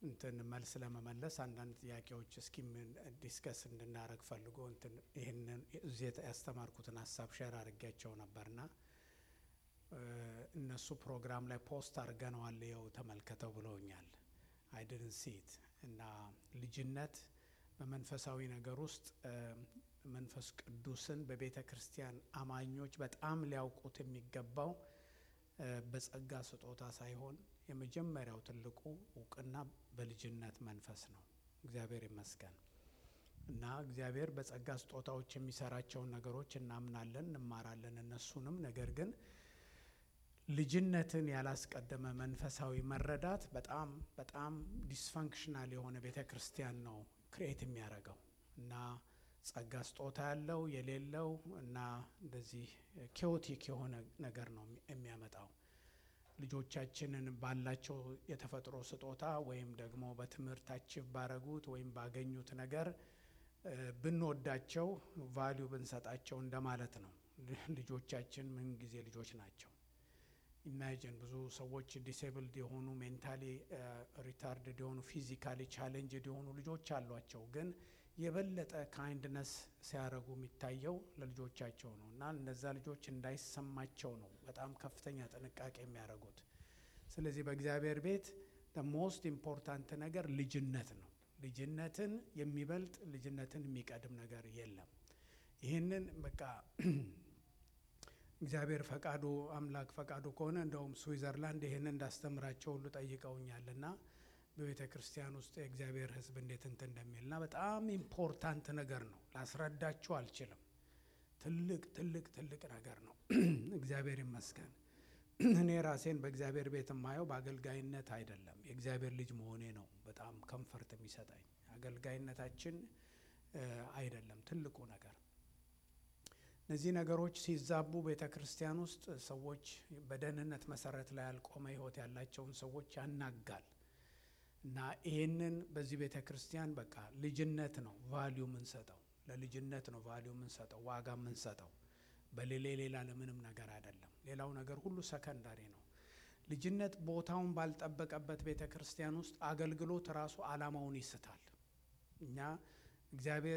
እንትን መልስ ለመመለስ አንዳንድ ጥያቄዎች እስኪ ዲስከስ እንድናረግ ፈልጎ እንትን ይህንን እዚህ ያስተማርኩትን ሀሳብ ሼር አድርጌያቸው ነበርና እነሱ ፕሮግራም ላይ ፖስት አድርገነዋል ይኸው ተመልከተው ብለውኛል። አይድን ሲት እና ልጅነት በመንፈሳዊ ነገር ውስጥ መንፈስ ቅዱስን በቤተ ክርስቲያን አማኞች በጣም ሊያውቁት የሚገባው በጸጋ ስጦታ ሳይሆን የመጀመሪያው ትልቁ እውቅና በልጅነት መንፈስ ነው። እግዚአብሔር ይመስገን እና እግዚአብሔር በጸጋ ስጦታዎች የሚሰራቸውን ነገሮች እናምናለን፣ እንማራለን እነሱንም ነገር ግን ልጅነትን ያላስቀደመ መንፈሳዊ መረዳት በጣም በጣም ዲስፈንክሽናል የሆነ ቤተ ክርስቲያን ነው ክሬት የሚያደርገው እና ጸጋ ስጦታ ያለው የሌለው እና እንደዚህ ኬዎቲክ የሆነ ነገር ነው የሚያመጣው። ልጆቻችንን ባላቸው የተፈጥሮ ስጦታ ወይም ደግሞ በትምህርታችን ባረጉት ወይም ባገኙት ነገር ብንወዳቸው ቫሊዩ ብንሰጣቸው እንደማለት ነው። ልጆቻችን ምን ጊዜ ልጆች ናቸው። ኢማጂን ብዙ ሰዎች ዲሴብልድ የሆኑ ሜንታሊ ሪታርድድ የሆኑ ፊዚካሊ ቻሌንጅድ የሆኑ ልጆች አሏቸው። ግን የበለጠ ካይንድነስ ሲያደርጉ የሚታየው ለልጆቻቸው ነው እና እነዛ ልጆች እንዳይሰማቸው ነው በጣም ከፍተኛ ጥንቃቄ የሚያደርጉት። ስለዚህ በእግዚአብሔር ቤት ሞስት ኢምፖርታንት ነገር ልጅነት ነው። ልጅነትን የሚበልጥ ልጅነትን የሚቀድም ነገር የለም። ይህንን በቃ እግዚአብሔር ፈቃዱ አምላክ ፈቃዱ ከሆነ እንደውም ስዊዘርላንድ ይህን እንዳስተምራቸው ሁሉ ጠይቀውኛል እና በቤተ ክርስቲያን ውስጥ የእግዚአብሔር ሕዝብ እንዴት እንትን እንደሚልና በጣም ኢምፖርታንት ነገር ነው። ላስረዳችሁ አልችልም። ትልቅ ትልቅ ትልቅ ነገር ነው። እግዚአብሔር ይመስገን። እኔ ራሴን በእግዚአብሔር ቤት የማየው በአገልጋይነት አይደለም፣ የእግዚአብሔር ልጅ መሆኔ ነው በጣም ከምፈርት የሚሰጠኝ። አገልጋይነታችን አይደለም ትልቁ ነገር። እነዚህ ነገሮች ሲዛቡ ቤተ ክርስቲያን ውስጥ ሰዎች በደህንነት መሰረት ላይ ያልቆመ ሕይወት ያላቸውን ሰዎች ያናጋል እና ይህንን በዚህ ቤተ ክርስቲያን በቃ ልጅነት ነው ቫሊዩ የምንሰጠው፣ ለልጅነት ነው ቫሊዩ የምንሰጠው፣ ዋጋ የምንሰጠው በሌሌ ሌላ ለምንም ነገር አይደለም። ሌላው ነገር ሁሉ ሰከንዳሪ ነው። ልጅነት ቦታውን ባልጠበቀበት ቤተ ክርስቲያን ውስጥ አገልግሎት ራሱ ዓላማውን ይስታል። እኛ እግዚአብሔር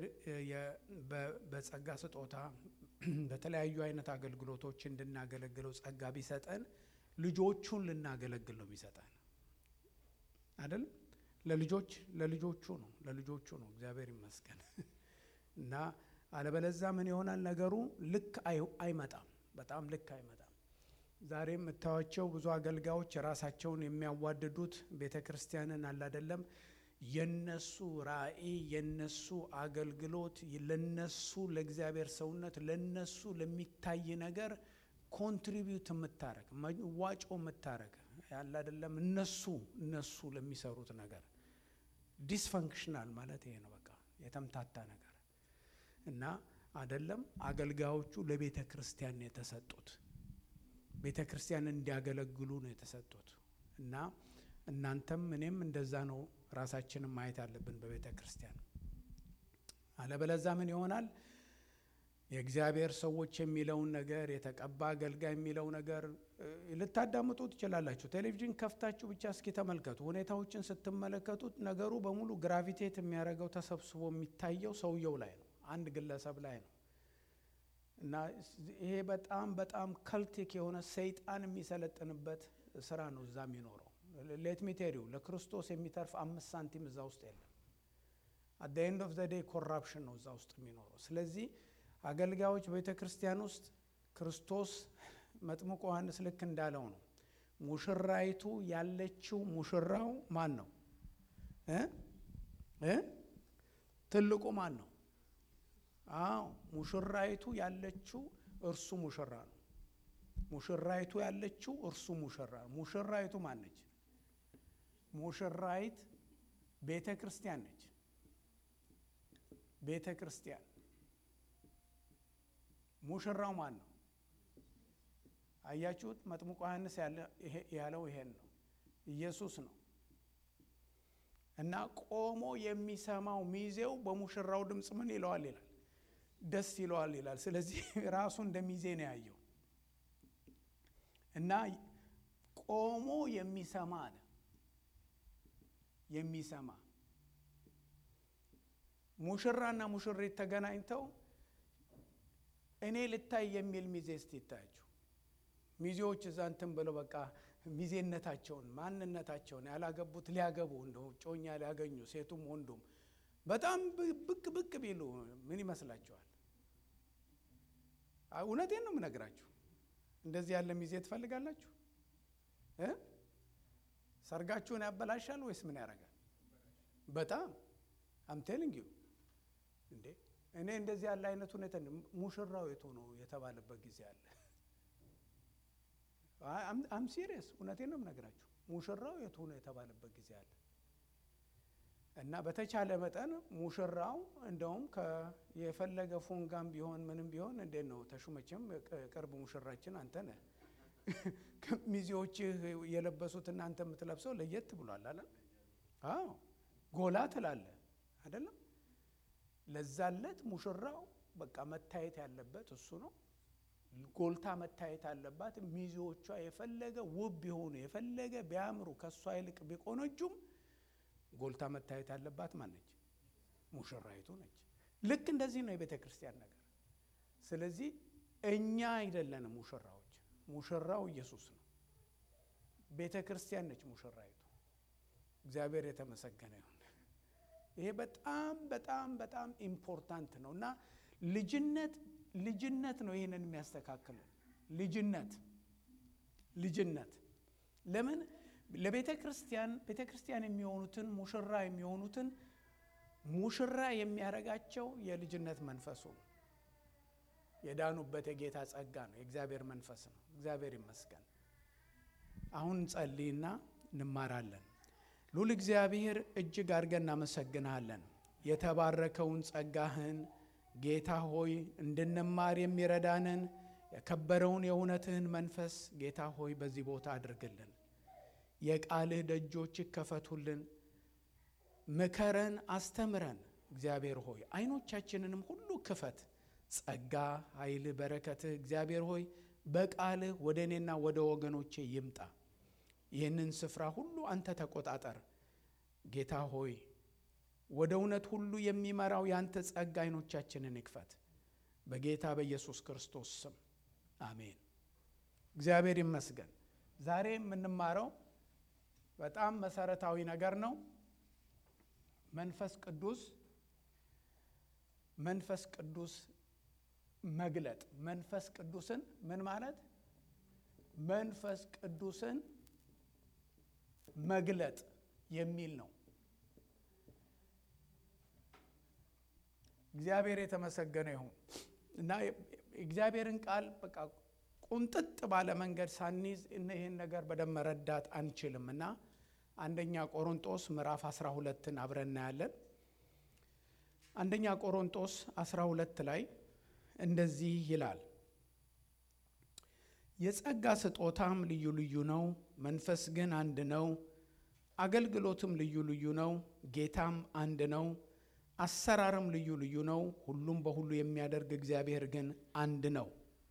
በጸጋ ስጦታ በተለያዩ አይነት አገልግሎቶች እንድናገለግለው ጸጋ ቢሰጠን ልጆቹን ልናገለግል ነው የሚሰጠን አይደል? ለልጆች ለልጆቹ ነው ለልጆቹ ነው። እግዚአብሔር ይመስገን እና አለበለዛ ምን ይሆናል ነገሩ? ልክ አይመጣም፣ በጣም ልክ አይመጣም። ዛሬ የምታዩቸው ብዙ አገልጋዮች ራሳቸውን የሚያዋድዱት ቤተ ክርስቲያንን አላደለም የነሱ ራእይ የነሱ አገልግሎት ለነሱ ለእግዚአብሔር ሰውነት ለነሱ ለሚታይ ነገር ኮንትሪቢዩት የምታረግ መዋጮ የምታረግ ያለ አይደለም። እነሱ እነሱ ለሚሰሩት ነገር ዲስፈንክሽናል ማለት ይሄ ነው። በቃ የተምታታ ነገር እና አይደለም። አገልጋዮቹ ለቤተ ክርስቲያን ነው የተሰጡት። ቤተ ክርስቲያን እንዲያገለግሉ ነው የተሰጡት እና እናንተም እኔም እንደዛ ነው ራሳችንን ማየት አለብን በቤተ ክርስቲያን። አለበለዛ ምን ይሆናል? የእግዚአብሔር ሰዎች የሚለውን ነገር የተቀባ አገልጋይ የሚለው ነገር ልታዳምጡ ትችላላችሁ። ቴሌቪዥን ከፍታችሁ ብቻ እስኪ ተመልከቱ። ሁኔታዎችን ስትመለከቱት ነገሩ በሙሉ ግራቪቴት የሚያደርገው ተሰብስቦ የሚታየው ሰውየው ላይ ነው፣ አንድ ግለሰብ ላይ ነው እና ይሄ በጣም በጣም ከልቲክ የሆነ ሰይጣን የሚሰለጥንበት ስራ ነው እዛ የሚኖረው ሌትሚቴሪው ለክርስቶስ የሚተርፍ አምስት ሳንቲም እዛ ውስጥ የለም። አት ኤንድ ኦፍ ዘ ዴይ ኮራፕሽን ነው እዛ ውስጥ የሚኖረው። ስለዚህ አገልጋዮች በቤተ ክርስቲያን ውስጥ ክርስቶስ መጥምቁ ዮሐንስ ልክ እንዳለው ነው። ሙሽራይቱ ያለችው ሙሽራው ማን ነው እ ትልቁ ማን ነው? አዎ ሙሽራይቱ ያለችው እርሱ ሙሽራ ነው። ሙሽራይቱ ያለችው እርሱ ሙሽራ ነው። ሙሽራይቱ ማን ነች? ሙሽራይት ቤተ ክርስቲያን ነች። ቤተ ክርስቲያን ሙሽራው ማን ነው? አያችሁት? መጥምቁ ዮሐንስ ያለው ይሄን ነው። ኢየሱስ ነው። እና ቆሞ የሚሰማው ሚዜው በሙሽራው ድምፅ ምን ይለዋል ይላል፣ ደስ ይለዋል ይላል። ስለዚህ ራሱ እንደ ሚዜ ነው ያየው እና ቆሞ የሚሰማ አለ። የሚሰማ ሙሽራና ሙሽሪት ተገናኝተው እኔ ልታይ የሚል ሚዜ እስቲ ይታያችሁ። ሚዜዎች እዛ እንትን ብለው በቃ ሚዜነታቸውን ማንነታቸውን ያላገቡት ሊያገቡ እንደው ጮኛ ሊያገኙ ሴቱም ወንዱም በጣም ብቅ ብቅ ቢሉ ምን ይመስላችኋል? እውነቴን ነው የምነግራችሁ። እንደዚህ ያለ ሚዜ ትፈልጋላችሁ? ሰርጋችሁን ያበላሻል ወይስ ምን ያደርጋል? በጣም አምቴልንግ ዩ እንዴ እኔ እንደዚህ ያለ አይነት ሁኔታ ሙሽራው የቱ ነው የተባለበት ጊዜ አለ። አም ሲሪየስ እውነቴን ነው የምነግራችሁ። ሙሽራው የቱ ነው የተባለበት ጊዜ አለ እና በተቻለ መጠን ሙሽራው እንደውም የፈለገ ፉንጋም ቢሆን ምንም ቢሆን እንዴት ነው ተሹመችም ቅርብ ሙሽራችን አንተ ነህ። ሚዜዎችህ የለበሱት እናንተ የምትለብሰው ለየት ብሏል አለ። አዎ ጎላ ትላለ አይደለም። ለዛለት ሙሽራው በቃ መታየት ያለበት እሱ ነው። ጎልታ መታየት አለባት። ሚዜዎቿ የፈለገ ውብ ቢሆኑ የፈለገ ቢያምሩ ከእሷ ይልቅ ቢቆነጁም ጎልታ መታየት ያለባት ማነች? ሙሽራይቱ ነች። ልክ እንደዚህ ነው የቤተ ክርስቲያን ነገር። ስለዚህ እኛ አይደለንም ሙሽራዎች፣ ሙሽራው ኢየሱስ ነው። ቤተ ክርስቲያን ነች ሙሽራይቱ። እግዚአብሔር የተመሰገነ ይሁን። ይሄ በጣም በጣም በጣም ኢምፖርታንት ነው እና ልጅነት ልጅነት ነው ይህንን የሚያስተካክለው ልጅነት ልጅነት ለምን ለቤተ ክርስቲያን ቤተ ክርስቲያን የሚሆኑትን ሙሽራ የሚሆኑትን ሙሽራ የሚያደርጋቸው የልጅነት መንፈሱ ነው። የዳኑበት የጌታ ጸጋ ነው። የእግዚአብሔር መንፈስ ነው። እግዚአብሔር ይመስገን። አሁን ጸልይና እንማራለን። ሉል እግዚአብሔር እጅግ አድርገን እናመሰግንሃለን። የተባረከውን ጸጋህን ጌታ ሆይ እንድንማር የሚረዳንን የከበረውን የእውነትህን መንፈስ ጌታ ሆይ በዚህ ቦታ አድርግልን። የቃልህ ደጆች ይከፈቱልን። ምከረን፣ አስተምረን። እግዚአብሔር ሆይ አይኖቻችንንም ሁሉ ክፈት። ጸጋ፣ ኃይልህ፣ በረከትህ እግዚአብሔር ሆይ በቃልህ ወደ እኔና ወደ ወገኖቼ ይምጣ። ይህንን ስፍራ ሁሉ አንተ ተቆጣጠር። ጌታ ሆይ ወደ እውነት ሁሉ የሚመራው የአንተ ጸጋ አይኖቻችንን ይክፈት። በጌታ በኢየሱስ ክርስቶስ ስም አሜን። እግዚአብሔር ይመስገን። ዛሬ የምንማረው በጣም መሰረታዊ ነገር ነው። መንፈስ ቅዱስ መንፈስ ቅዱስ መግለጥ መንፈስ ቅዱስን ምን ማለት መንፈስ ቅዱስን መግለጥ የሚል ነው። እግዚአብሔር የተመሰገነ ይሁን እና እግዚአብሔርን ቃል በቃ ቁንጥጥ ባለ መንገድ ሳንይዝ ይህን ነገር በደንብ መረዳት አንችልም እና አንደኛ ቆሮንጦስ ምዕራፍ 12ን አብረን እናያለን። አንደኛ ቆሮንጦስ 12 ላይ እንደዚህ ይላል፣ የጸጋ ስጦታም ልዩ ልዩ ነው፣ መንፈስ ግን አንድ ነው። አገልግሎትም ልዩ ልዩ ነው፣ ጌታም አንድ ነው። አሰራርም ልዩ ልዩ ነው፣ ሁሉም በሁሉ የሚያደርግ እግዚአብሔር ግን አንድ ነው።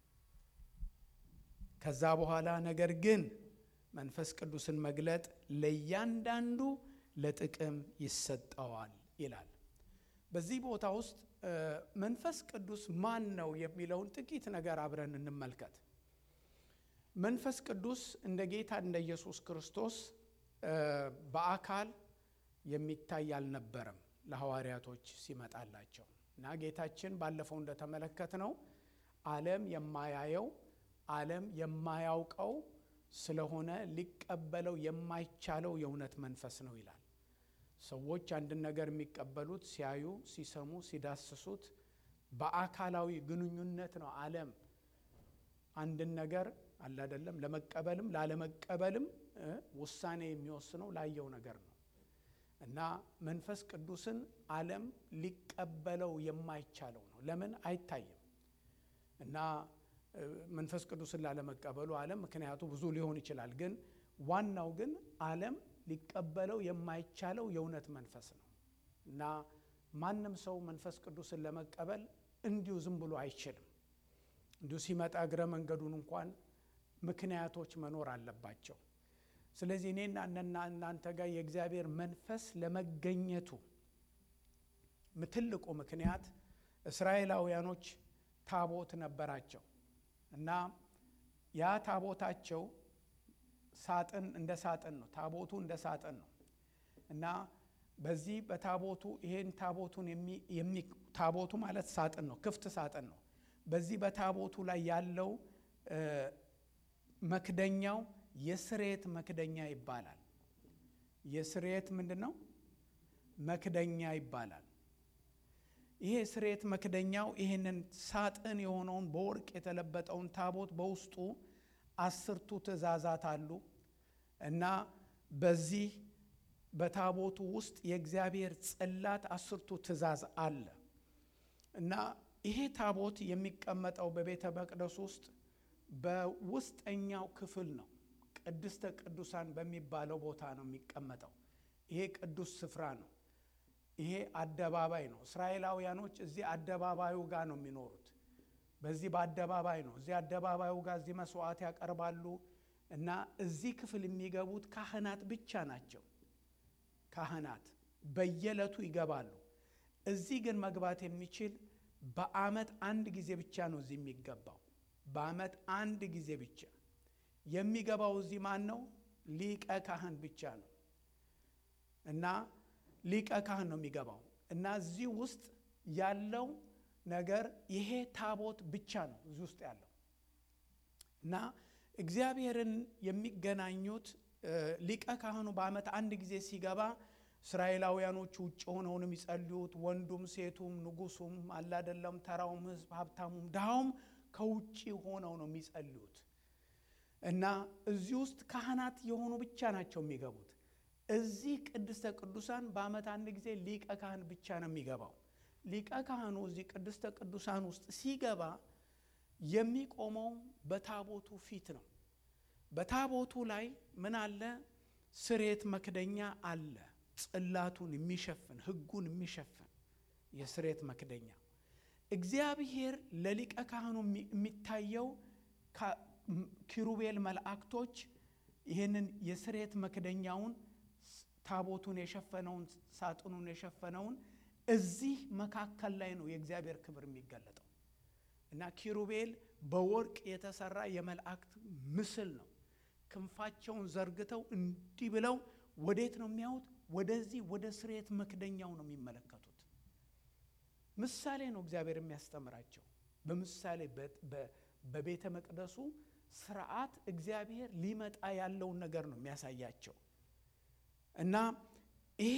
ከዛ በኋላ ነገር ግን መንፈስ ቅዱስን መግለጥ ለእያንዳንዱ ለጥቅም ይሰጠዋል ይላል። በዚህ ቦታ ውስጥ መንፈስ ቅዱስ ማን ነው የሚለውን ጥቂት ነገር አብረን እንመልከት። መንፈስ ቅዱስ እንደ ጌታ እንደ ኢየሱስ ክርስቶስ በአካል የሚታይ አልነበረም ለሐዋርያቶች ሲመጣላቸው እና ጌታችን ባለፈው እንደተመለከትነው ዓለም የማያየው ዓለም የማያውቀው ስለሆነ ሊቀበለው የማይቻለው የእውነት መንፈስ ነው ይላል። ሰዎች አንድን ነገር የሚቀበሉት ሲያዩ፣ ሲሰሙ፣ ሲዳስሱት በአካላዊ ግንኙነት ነው። ዓለም አንድን ነገር አለ አይደለም ለመቀበልም ላለመቀበልም ውሳኔ የሚወስነው ላየው ነገር ነው እና መንፈስ ቅዱስን ዓለም ሊቀበለው የማይቻለው ነው። ለምን አይታይም እና መንፈስ ቅዱስን ላለመቀበሉ ዓለም ምክንያቱ ብዙ ሊሆን ይችላል። ግን ዋናው ግን ዓለም ሊቀበለው የማይቻለው የእውነት መንፈስ ነው እና ማንም ሰው መንፈስ ቅዱስን ለመቀበል እንዲሁ ዝም ብሎ አይችልም። እንዲሁ ሲመጣ እግረ መንገዱን እንኳን ምክንያቶች መኖር አለባቸው። ስለዚህ እኔና እናንተ ጋር የእግዚአብሔር መንፈስ ለመገኘቱ ትልቁ ምክንያት እስራኤላውያኖች ታቦት ነበራቸው እና ያ ታቦታቸው ሳጥን እንደ ሳጥን ነው። ታቦቱ እንደ ሳጥን ነው እና በዚህ በታቦቱ ይሄን ታቦቱን ታቦቱ ማለት ሳጥን ነው፣ ክፍት ሳጥን ነው። በዚህ በታቦቱ ላይ ያለው መክደኛው የስሬት መክደኛ ይባላል። የስሬት ምንድን ነው? መክደኛ ይባላል። ይሄ ስሬት መክደኛው ይህንን ሳጥን የሆነውን በወርቅ የተለበጠውን ታቦት በውስጡ አስርቱ ትእዛዛት አሉ እና በዚህ በታቦቱ ውስጥ የእግዚአብሔር ጽላት አስርቱ ትእዛዝ አለ እና ይሄ ታቦት የሚቀመጠው በቤተ መቅደስ ውስጥ በውስጠኛው ክፍል ነው። ቅድስተ ቅዱሳን በሚባለው ቦታ ነው የሚቀመጠው። ይሄ ቅዱስ ስፍራ ነው። ይሄ አደባባይ ነው። እስራኤላውያኖች እዚህ አደባባዩ ጋር ነው የሚኖሩት። በዚህ በአደባባይ ነው። እዚህ አደባባዩ ጋር እዚህ መስዋዕት ያቀርባሉ እና እዚህ ክፍል የሚገቡት ካህናት ብቻ ናቸው። ካህናት በየዕለቱ ይገባሉ። እዚህ ግን መግባት የሚችል በዓመት አንድ ጊዜ ብቻ ነው እዚህ የሚገባው። በዓመት አንድ ጊዜ ብቻ የሚገባው እዚህ ማን ነው? ሊቀ ካህን ብቻ ነው እና ሊቀ ካህን ነው የሚገባው እና እዚህ ውስጥ ያለው ነገር ይሄ ታቦት ብቻ ነው እዚህ ውስጥ ያለው እና እግዚአብሔርን የሚገናኙት ሊቀ ካህኑ በዓመት አንድ ጊዜ ሲገባ እስራኤላውያኖቹ ውጭ ሆነው ነው የሚጸልዩት። ወንዱም፣ ሴቱም፣ ንጉሱም አላደለም፣ ተራውም ሕዝብ ሀብታሙም፣ ድሃውም ከውጭ ሆነው ነው የሚጸልዩት እና እዚህ ውስጥ ካህናት የሆኑ ብቻ ናቸው የሚገቡት። እዚህ ቅድስተ ቅዱሳን በዓመት አንድ ጊዜ ሊቀ ካህን ብቻ ነው የሚገባው። ሊቀ ካህኑ እዚህ ቅድስተ ቅዱሳን ውስጥ ሲገባ የሚቆመው በታቦቱ ፊት ነው። በታቦቱ ላይ ምን አለ? ስሬት መክደኛ አለ። ጽላቱን የሚሸፍን ሕጉን የሚሸፍን የስሬት መክደኛ እግዚአብሔር ለሊቀ ካህኑ የሚታየው ኪሩቤል መላእክቶች ይህንን የስሬት መክደኛውን ታቦቱን የሸፈነውን ሳጥኑን የሸፈነውን እዚህ መካከል ላይ ነው የእግዚአብሔር ክብር የሚገለጠው እና ኪሩቤል በወርቅ የተሰራ የመላእክት ምስል ነው። ክንፋቸውን ዘርግተው እንዲህ ብለው ወዴት ነው የሚያዩት? ወደዚህ ወደ ስሬት መክደኛው ነው የሚመለከቱት። ምሳሌ ነው እግዚአብሔር የሚያስተምራቸው በምሳሌ በቤተ መቅደሱ ስርዓት እግዚአብሔር ሊመጣ ያለውን ነገር ነው የሚያሳያቸው እና ይሄ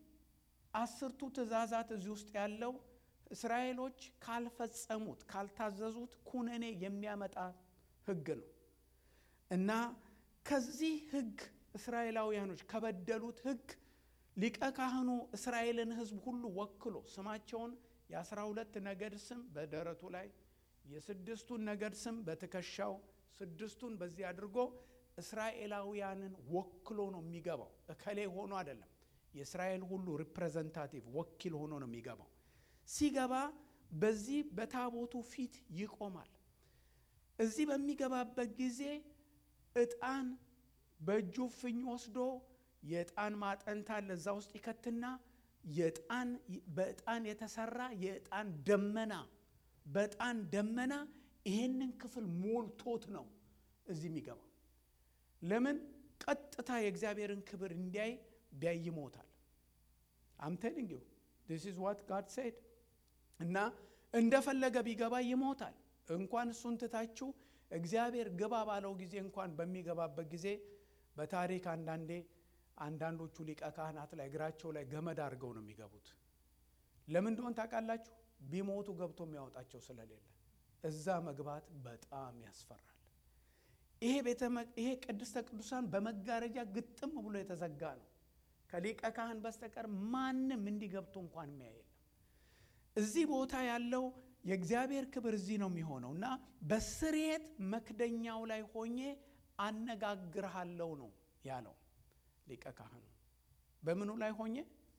አስርቱ ትእዛዛት እዚህ ውስጥ ያለው እስራኤሎች ካልፈጸሙት ካልታዘዙት ኩነኔ የሚያመጣ ሕግ ነው እና ከዚህ ሕግ እስራኤላውያኖች ከበደሉት ሕግ ሊቀ ካህኑ እስራኤልን ሕዝብ ሁሉ ወክሎ ስማቸውን የአስራ ሁለት ነገድ ስም በደረቱ ላይ የስድስቱን ነገድ ስም በትከሻው ስድስቱን በዚህ አድርጎ እስራኤላውያንን ወክሎ ነው የሚገባው። እከሌ ሆኖ አይደለም። የእስራኤል ሁሉ ሪፕሬዘንታቲቭ ወኪል ሆኖ ነው የሚገባው። ሲገባ በዚህ በታቦቱ ፊት ይቆማል። እዚህ በሚገባበት ጊዜ ዕጣን በእጁ ፍኝ ወስዶ የዕጣን ማጠንታ ለዛ ውስጥ ይከትና የዕጣን በዕጣን የተሰራ የዕጣን ደመና በዕጣን ደመና ይሄንን ክፍል ሞልቶት ነው እዚህ የሚገባው። ለምን ቀጥታ የእግዚአብሔርን ክብር እንዲያይ ቢያይ ይሞታል። አምተን እንዲሁ ዲስ ኢዝ ዋት ጋድ ሴድ እና እንደፈለገ ቢገባ ይሞታል። እንኳን እሱን ትታችሁ እግዚአብሔር ግባ ባለው ጊዜ እንኳን በሚገባበት ጊዜ በታሪክ አንዳንዴ አንዳንዶቹ ሊቀ ካህናት ላይ እግራቸው ላይ ገመድ አድርገው ነው የሚገቡት። ለምን እንደሆን ታውቃላችሁ? ቢሞቱ ገብቶ የሚያወጣቸው ስለሌለ እዛ መግባት በጣም ያስፈራል። ይሄ ቤተ ይሄ ቅድስተ ቅዱሳን በመጋረጃ ግጥም ብሎ የተዘጋ ነው። ከሊቀ ካህን በስተቀር ማንም እንዲህ ገብቶ እንኳን የሚያይ የለም። እዚህ ቦታ ያለው የእግዚአብሔር ክብር እዚህ ነው የሚሆነው እና በስርየት መክደኛው ላይ ሆኜ አነጋግርሃለሁ ነው ያለው ሊቀ ካህኑ። በምኑ ላይ ሆኜ?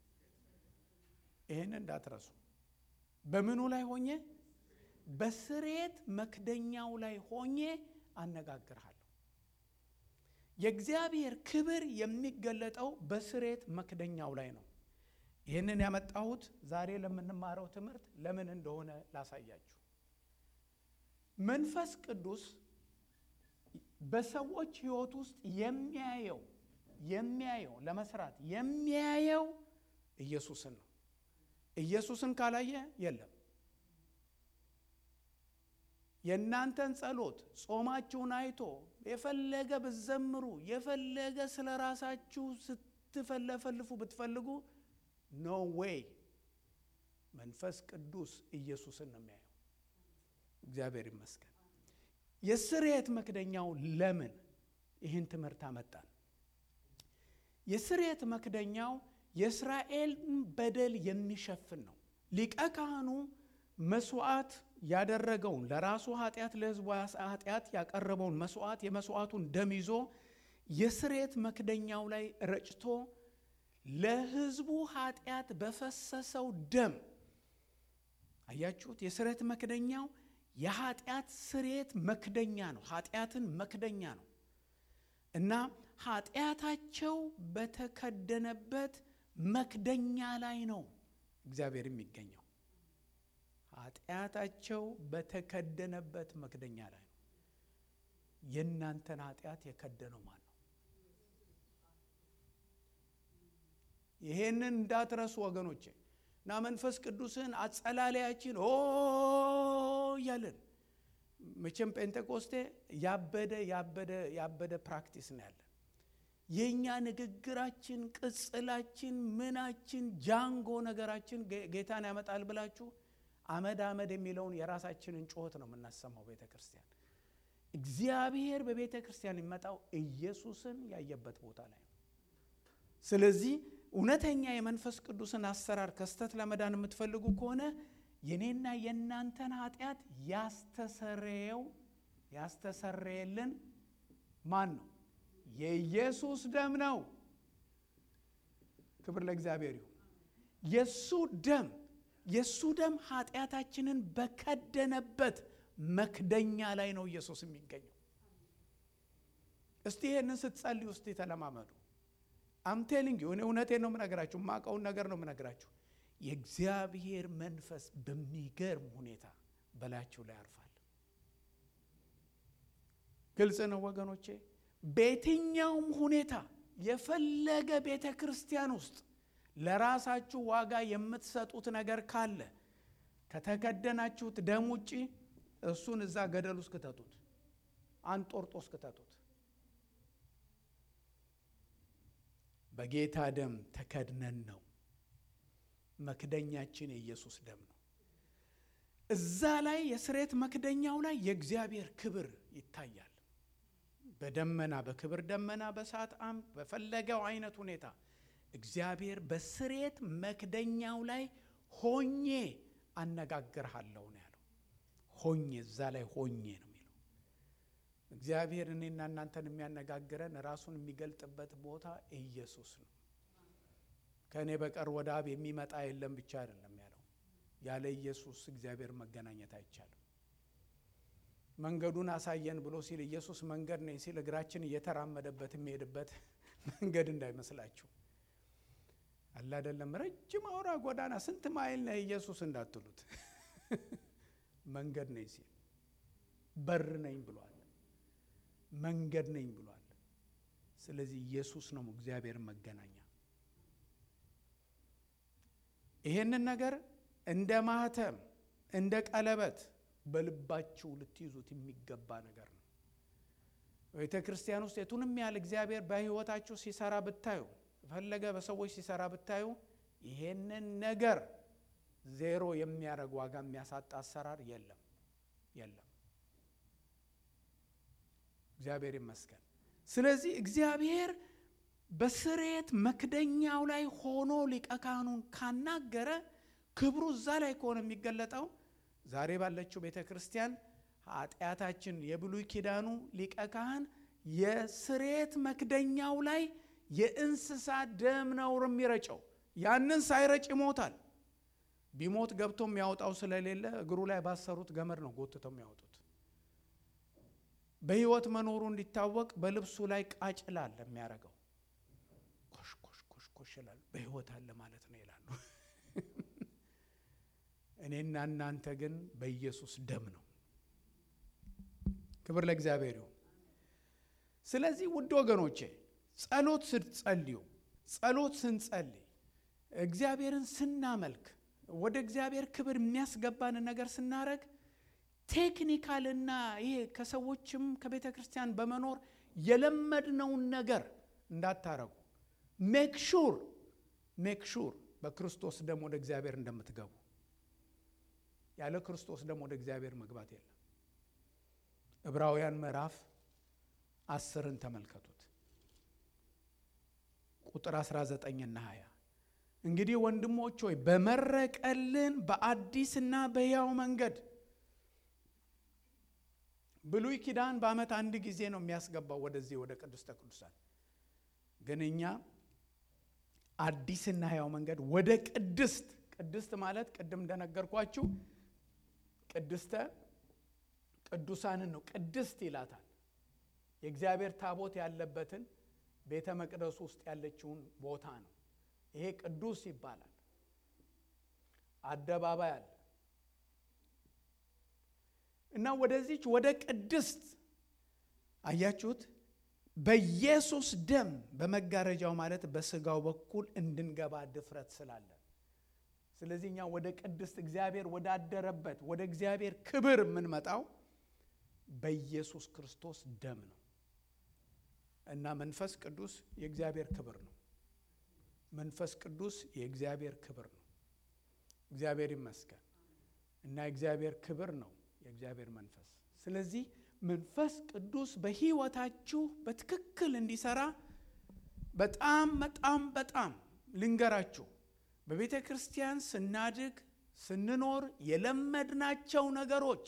ይህን እንዳትረሱ። በምኑ ላይ ሆኜ? በስርየት መክደኛው ላይ ሆኜ አነጋግርሃለሁ። የእግዚአብሔር ክብር የሚገለጠው በስሬት መክደኛው ላይ ነው። ይህንን ያመጣሁት ዛሬ ለምንማረው ትምህርት ለምን እንደሆነ ላሳያችሁ። መንፈስ ቅዱስ በሰዎች ሕይወት ውስጥ የሚያየው የሚያየው ለመስራት የሚያየው ኢየሱስን ነው። ኢየሱስን ካላየ የለም። የእናንተን ጸሎት ጾማችሁን አይቶ የፈለገ ብትዘምሩ የፈለገ ስለ ራሳችሁ ስትፈለፈልፉ ብትፈልጉ ኖ ዌይ መንፈስ ቅዱስ ኢየሱስን ነው የሚያየው። እግዚአብሔር ይመስገን። የስርየት መክደኛው ለምን ይህን ትምህርት አመጣን? የስርየት መክደኛው የእስራኤልን በደል የሚሸፍን ነው። ሊቀ ካህኑ መስዋዕት ያደረገውን ለራሱ ኃጢአት ለሕዝቡ ኃጢአት ያቀረበውን መስዋዕት የመስዋዕቱን ደም ይዞ የስርየት መክደኛው ላይ ረጭቶ ለሕዝቡ ኃጢአት በፈሰሰው ደም አያችሁት። የስርየት መክደኛው የኃጢአት ስርየት መክደኛ ነው። ኃጢአትን መክደኛ ነው እና ኃጢአታቸው በተከደነበት መክደኛ ላይ ነው እግዚአብሔር የሚገኘው። ኃጢአታቸው በተከደነበት መክደኛ ላይ ነው። የእናንተን ኃጢአት የከደነው ማን ነው? ይሄንን እንዳትረሱ ወገኖቼ እና መንፈስ ቅዱስን አጸላለያችን ኦ እያለን መቼም ጴንጤቆስቴ ያበደ ያበደ ያበደ ፕራክቲስ ነው ያለን። የእኛ ንግግራችን፣ ቅጽላችን፣ ምናችን ጃንጎ ነገራችን ጌታን ያመጣል ብላችሁ አመድ አመድ የሚለውን የራሳችንን ጩኸት ነው የምናሰማው ቤተ ክርስቲያን። እግዚአብሔር በቤተ ክርስቲያን የሚመጣው ኢየሱስን ያየበት ቦታ ላይ ነው። ስለዚህ እውነተኛ የመንፈስ ቅዱስን አሰራር ከስተት ለመዳን የምትፈልጉ ከሆነ የኔና የእናንተን ኃጢአት ያስተሰረየው ያስተሰረየልን ማን ነው? የኢየሱስ ደም ነው። ክብር ለእግዚአብሔር ይሁን። የእሱ ደም የእሱ ደም ኃጢአታችንን በከደነበት መክደኛ ላይ ነው ኢየሱስ የሚገኘው። እስቲ ይህንን ስትጸልዩ እስቲ ተለማመዱ። አምቴሊንግ እኔ እውነቴን ነው የምነግራችሁ፣ የማውቀውን ነገር ነው የምነግራችሁ። የእግዚአብሔር መንፈስ በሚገርም ሁኔታ በላያችሁ ላይ ያርፋል። ግልጽ ነው ወገኖቼ። በየትኛውም ሁኔታ የፈለገ ቤተ ክርስቲያን ውስጥ ለራሳችሁ ዋጋ የምትሰጡት ነገር ካለ ከተከደናችሁት ደም ውጪ እሱን እዛ ገደል ውስጥ ክተቱት፣ አንጦርጦስ ክተቱት። በጌታ ደም ተከድነን ነው። መክደኛችን የኢየሱስ ደም ነው። እዛ ላይ የስሬት መክደኛው ላይ የእግዚአብሔር ክብር ይታያል። በደመና በክብር ደመና በእሳት አምድ በፈለገው አይነት ሁኔታ እግዚአብሔር በስሬት መክደኛው ላይ ሆኜ አነጋግርሃለሁ ነው ያለው። ሆኜ እዛ ላይ ሆኜ ነው የሚለው እግዚአብሔር እኔና እናንተን የሚያነጋግረን ራሱን የሚገልጥበት ቦታ ኢየሱስ ነው። ከእኔ በቀር ወደ አብ የሚመጣ የለም ብቻ አይደለም ያለው። ያለ ኢየሱስ እግዚአብሔር መገናኘት አይቻልም። መንገዱን አሳየን ብሎ ሲል ኢየሱስ መንገድ ነኝ ሲል እግራችን እየተራመደበት የሚሄድበት መንገድ እንዳይመስላችሁ አለ አይደለም። ረጅም አውራ ጎዳና ስንት ማይል ነህ ኢየሱስ እንዳትሉት፣ መንገድ ነኝ ሲል በር ነኝ ብሏል። መንገድ ነኝ ብሏል። ስለዚህ ኢየሱስ ነው እግዚአብሔር መገናኛ። ይሄንን ነገር እንደ ማህተም እንደ ቀለበት በልባችሁ ልትይዙት የሚገባ ነገር ነው። ቤተ ክርስቲያን ውስጥ የቱንም ያህል እግዚአብሔር በሕይወታችሁ ሲሰራ ብታዩ ፈለገ በሰዎች ሲሰራ ብታዩ ይሄንን ነገር ዜሮ የሚያደርግ ዋጋ የሚያሳጣ አሰራር የለም የለም። እግዚአብሔር ይመስገን። ስለዚህ እግዚአብሔር በስሬት መክደኛው ላይ ሆኖ ሊቀ ካህኑን ካናገረ ክብሩ እዛ ላይ ከሆነ የሚገለጠው ዛሬ ባለችው ቤተ ክርስቲያን ኃጢአታችን የብሉይ ኪዳኑ ሊቀ ካህን የስሬት መክደኛው ላይ የእንስሳ ደም ነው የሚረጨው። ያንን ሳይረጭ ይሞታል። ቢሞት ገብቶ የሚያወጣው ስለሌለ እግሩ ላይ ባሰሩት ገመድ ነው ጎትተው የሚያወጡት። በሕይወት መኖሩ እንዲታወቅ በልብሱ ላይ ቃጭላል የሚያደርገው ኮሽ ኮሽ ኮሽ ኮሽ ይላል። በሕይወት አለ ማለት ነው ይላሉ። እኔና እናንተ ግን በኢየሱስ ደም ነው። ክብር ለእግዚአብሔር ይሁን። ስለዚህ ውድ ወገኖቼ ጸሎት ስትጸልዩ ጸሎት ስንጸልይ እግዚአብሔርን ስናመልክ ወደ እግዚአብሔር ክብር የሚያስገባንን ነገር ስናደርግ ቴክኒካልና ይሄ ከሰዎችም ከቤተ ክርስቲያን በመኖር የለመድነውን ነገር እንዳታረጉ። ሜክ ሹር ሜክ ሹር በክርስቶስ ደም ወደ እግዚአብሔር እንደምትገቡ። ያለ ክርስቶስ ደም ወደ እግዚአብሔር መግባት የለም። ዕብራውያን ምዕራፍ አስርን ተመልከቱት ቁጥር 19ና 20 እንግዲህ ወንድሞች ሆይ በመረቀልን በአዲስና በሕያው መንገድ ብሉይ ኪዳን በዓመት አንድ ጊዜ ነው የሚያስገባው ወደዚህ ወደ ቅድስተ ቅዱሳን። ግን እኛ አዲስና ሕያው መንገድ ወደ ቅድስት ቅድስት ማለት ቅድም እንደነገርኳችሁ ቅድስተ ቅዱሳንን ነው ቅድስት ይላታል። የእግዚአብሔር ታቦት ያለበትን ቤተ መቅደሱ ውስጥ ያለችውን ቦታ ነው። ይሄ ቅዱስ ይባላል። አደባባይ አለ እና ወደዚች ወደ ቅድስት አያችሁት፣ በኢየሱስ ደም በመጋረጃው ማለት በስጋው በኩል እንድንገባ ድፍረት ስላለን። ስለዚህ እኛ ወደ ቅድስት እግዚአብሔር ወዳደረበት ወደ እግዚአብሔር ክብር የምንመጣው በኢየሱስ ክርስቶስ ደም ነው እና መንፈስ ቅዱስ የእግዚአብሔር ክብር ነው። መንፈስ ቅዱስ የእግዚአብሔር ክብር ነው። እግዚአብሔር ይመስገን እና የእግዚአብሔር ክብር ነው የእግዚአብሔር መንፈስ። ስለዚህ መንፈስ ቅዱስ በሕይወታችሁ በትክክል እንዲሰራ በጣም በጣም በጣም ልንገራችሁ፣ በቤተ ክርስቲያን ስናድግ ስንኖር የለመድናቸው ነገሮች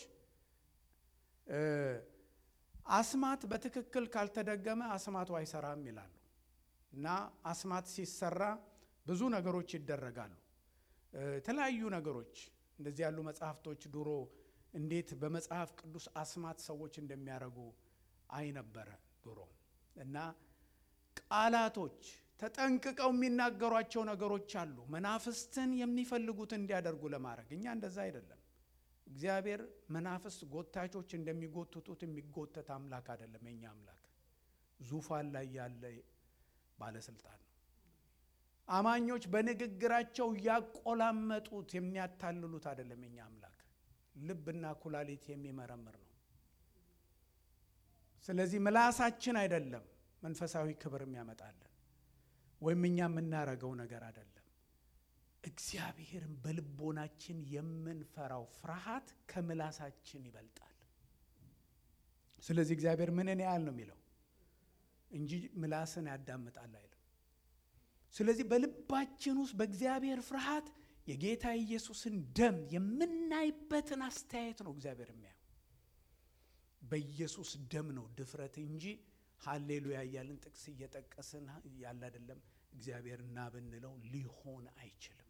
አስማት በትክክል ካልተደገመ አስማቱ አይሰራም ይላሉ እና አስማት ሲሰራ ብዙ ነገሮች ይደረጋሉ። የተለያዩ ነገሮች እንደዚህ ያሉ መጽሐፍቶች ድሮ እንዴት በመጽሐፍ ቅዱስ አስማት ሰዎች እንደሚያደርጉ አይ ነበረ ድሮ እና ቃላቶች ተጠንቅቀው የሚናገሯቸው ነገሮች አሉ። መናፍስትን የሚፈልጉት እንዲያደርጉ ለማድረግ እኛ እንደዛ አይደለም። እግዚአብሔር መናፍስት ጎታቾች እንደሚጎትቱት የሚጎተት አምላክ አይደለም። የኛ አምላክ ዙፋን ላይ ያለ ባለስልጣን ነው። አማኞች በንግግራቸው ያቆላመጡት የሚያታልሉት አይደለም። የኛ አምላክ ልብና ኩላሊት የሚመረምር ነው። ስለዚህ ምላሳችን አይደለም መንፈሳዊ ክብር የሚያመጣልን ወይም እኛ የምናረገው ነገር አይደለም። እግዚአብሔርን በልቦናችን የምንፈራው ፍርሃት ከምላሳችን ይበልጣል። ስለዚህ እግዚአብሔር ምንን ያህል ነው የሚለው እንጂ ምላስን ያዳምጣል አይልም። ስለዚህ በልባችን ውስጥ በእግዚአብሔር ፍርሃት የጌታ ኢየሱስን ደም የምናይበትን አስተያየት ነው እግዚአብሔር የሚያየው። በኢየሱስ ደም ነው ድፍረት እንጂ ሀሌሉያ እያልን ጥቅስ እየጠቀስን ያለ አይደለም። እግዚአብሔር እና ብንለው ሊሆን አይችልም።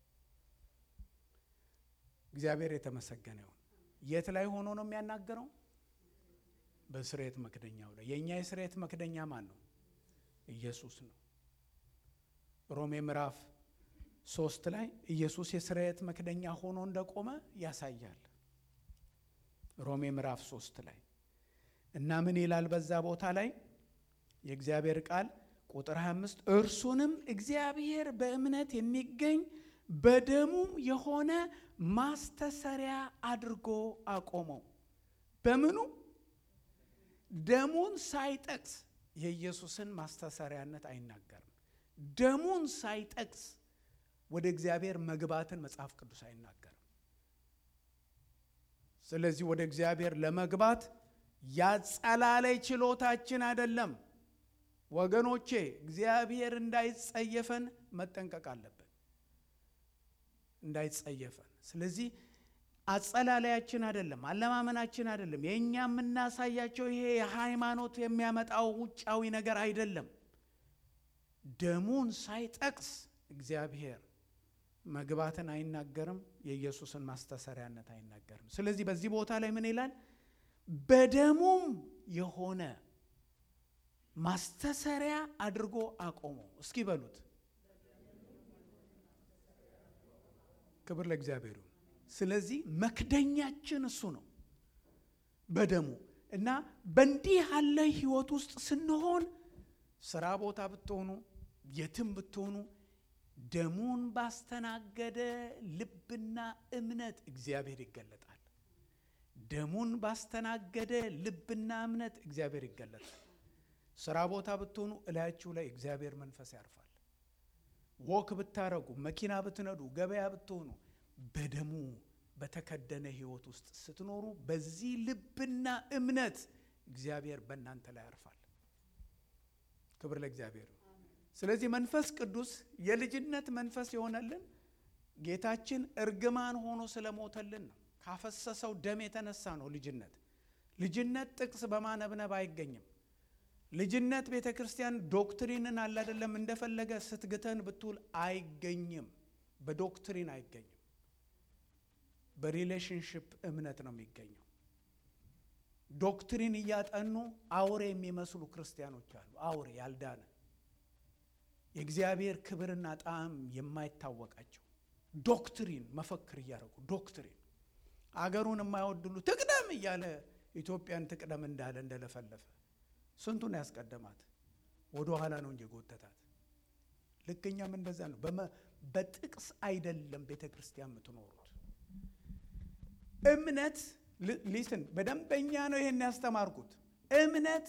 እግዚአብሔር የተመሰገነ ይሁን። የት ላይ ሆኖ ነው የሚያናገረው? በስርየት መክደኛው ላይ። የእኛ የስርየት መክደኛ ማን ነው? ኢየሱስ ነው። ሮሜ ምዕራፍ ሶስት ላይ ኢየሱስ የስርየት መክደኛ ሆኖ እንደቆመ ያሳያል። ሮሜ ምዕራፍ ሶስት ላይ እና ምን ይላል በዛ ቦታ ላይ የእግዚአብሔር ቃል ቁጥር 25 እርሱንም እግዚአብሔር በእምነት የሚገኝ በደሙም የሆነ ማስተሰሪያ አድርጎ አቆመው። በምኑ ደሙን ሳይጠቅስ የኢየሱስን ማስተሰሪያነት አይናገርም። ደሙን ሳይጠቅስ ወደ እግዚአብሔር መግባትን መጽሐፍ ቅዱስ አይናገርም። ስለዚህ ወደ እግዚአብሔር ለመግባት ያጸላለይ ችሎታችን አይደለም ወገኖቼ። እግዚአብሔር እንዳይጸየፈን መጠንቀቅ አለብን፣ እንዳይጸየፈን። ስለዚህ አጸላለያችን አይደለም፣ አለማመናችን አይደለም፣ የእኛ የምናሳያቸው ይሄ የሃይማኖት የሚያመጣው ውጫዊ ነገር አይደለም። ደሙን ሳይጠቅስ እግዚአብሔር መግባትን አይናገርም፣ የኢየሱስን ማስተሰሪያነት አይናገርም። ስለዚህ በዚህ ቦታ ላይ ምን ይላል? በደሙም የሆነ ማስተሰሪያ አድርጎ አቆመው። እስኪ በሉት። ክብር ለእግዚአብሔር ይሁን። ስለዚህ መክደኛችን እሱ ነው በደሙ እና በእንዲህ ያለ ህይወት ውስጥ ስንሆን ስራ ቦታ ብትሆኑ የትም ብትሆኑ ደሙን ባስተናገደ ልብና እምነት እግዚአብሔር ይገለጣል። ደሙን ባስተናገደ ልብና እምነት እግዚአብሔር ይገለጣል። ስራ ቦታ ብትሆኑ እላያችሁ ላይ እግዚአብሔር መንፈስ ያርፋል። ወክ ብታረጉ፣ መኪና ብትነዱ፣ ገበያ ብትሆኑ በደሙ በተከደነ ህይወት ውስጥ ስትኖሩ በዚህ ልብና እምነት እግዚአብሔር በእናንተ ላይ ያርፋል። ክብር ለእግዚአብሔር። ስለዚህ መንፈስ ቅዱስ የልጅነት መንፈስ የሆነልን ጌታችን እርግማን ሆኖ ስለሞተልን ነው። ካፈሰሰው ደም የተነሳ ነው ልጅነት። ልጅነት ጥቅስ በማነብነብ አይገኝም። ልጅነት ቤተ ክርስቲያን ዶክትሪንን አለ አይደለም እንደፈለገ ስትግተን ብትውል አይገኝም። በዶክትሪን አይገኝም። በሪሌሽንሽፕ እምነት ነው የሚገኘው። ዶክትሪን እያጠኑ አውሬ የሚመስሉ ክርስቲያኖች አሉ። አውሬ ያልዳነ የእግዚአብሔር ክብርና ጣዕም የማይታወቃቸው ዶክትሪን መፈክር እያደረጉ ዶክትሪን አገሩን የማይወድሉ ትቅደም እያለ ኢትዮጵያን ትቅደም እንዳለ እንደለፈለፈ ስንቱን ያስቀደማት ወደ ኋላ ነው እንጂ ጎተታት። ልክ እኛም እንደዛ ነው። በጥቅስ አይደለም ቤተ ክርስቲያን የምትኖሩት። እምነት ሊስን በደንበኛ ነው ይሄን ያስተማርኩት። እምነት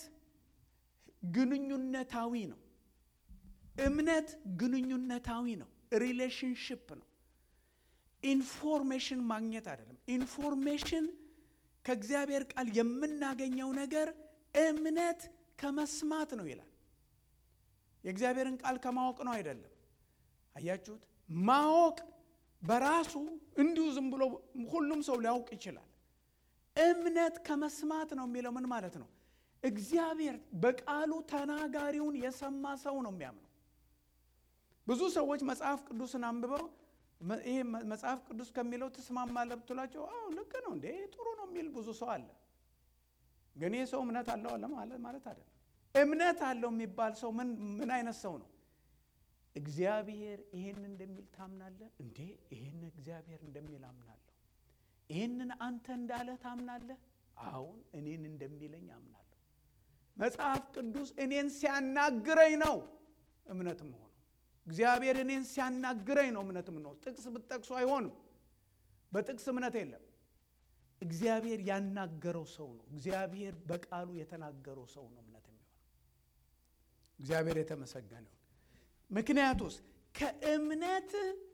ግንኙነታዊ ነው። እምነት ግንኙነታዊ ነው። ሪሌሽንሽፕ ነው። ኢንፎርሜሽን ማግኘት አይደለም። ኢንፎርሜሽን ከእግዚአብሔር ቃል የምናገኘው ነገር እምነት ከመስማት ነው ይላል። የእግዚአብሔርን ቃል ከማወቅ ነው አይደለም። አያችሁት? ማወቅ በራሱ እንዲሁ ዝም ብሎ ሁሉም ሰው ሊያውቅ ይችላል። እምነት ከመስማት ነው የሚለው ምን ማለት ነው? እግዚአብሔር በቃሉ ተናጋሪውን የሰማ ሰው ነው የሚያምነው። ብዙ ሰዎች መጽሐፍ ቅዱስን አንብበው ይሄ መጽሐፍ ቅዱስ ከሚለው ትስማማለህ ብትላቸው፣ አዎ ልክ ነው እንዴ ጥሩ ነው የሚል ብዙ ሰው አለ። ግን ይህ ሰው እምነት አለው አለ ማለት አይደለም። እምነት አለው የሚባል ሰው ምን አይነት ሰው ነው? እግዚአብሔር ይሄን እንደሚል ታምናለህ እንዴ? ይሄን እግዚአብሔር እንደሚል አምናለሁ። ይህንን አንተ እንዳለ ታምናለህ? አሁን እኔን እንደሚለኝ አምናለሁ። መጽሐፍ ቅዱስ እኔን ሲያናግረኝ ነው እምነትም ሆነው። እግዚአብሔር እኔን ሲያናግረኝ ነው እምነትም ነው። ጥቅስ ብትጠቅሱ አይሆንም። በጥቅስ እምነት የለም። እግዚአብሔር ያናገረው ሰው ነው። እግዚአብሔር በቃሉ የተናገረው ሰው ነው እምነት የሚሆነው። እግዚአብሔር የተመሰገነ ይሁን። ምክንያቱስ ከእምነት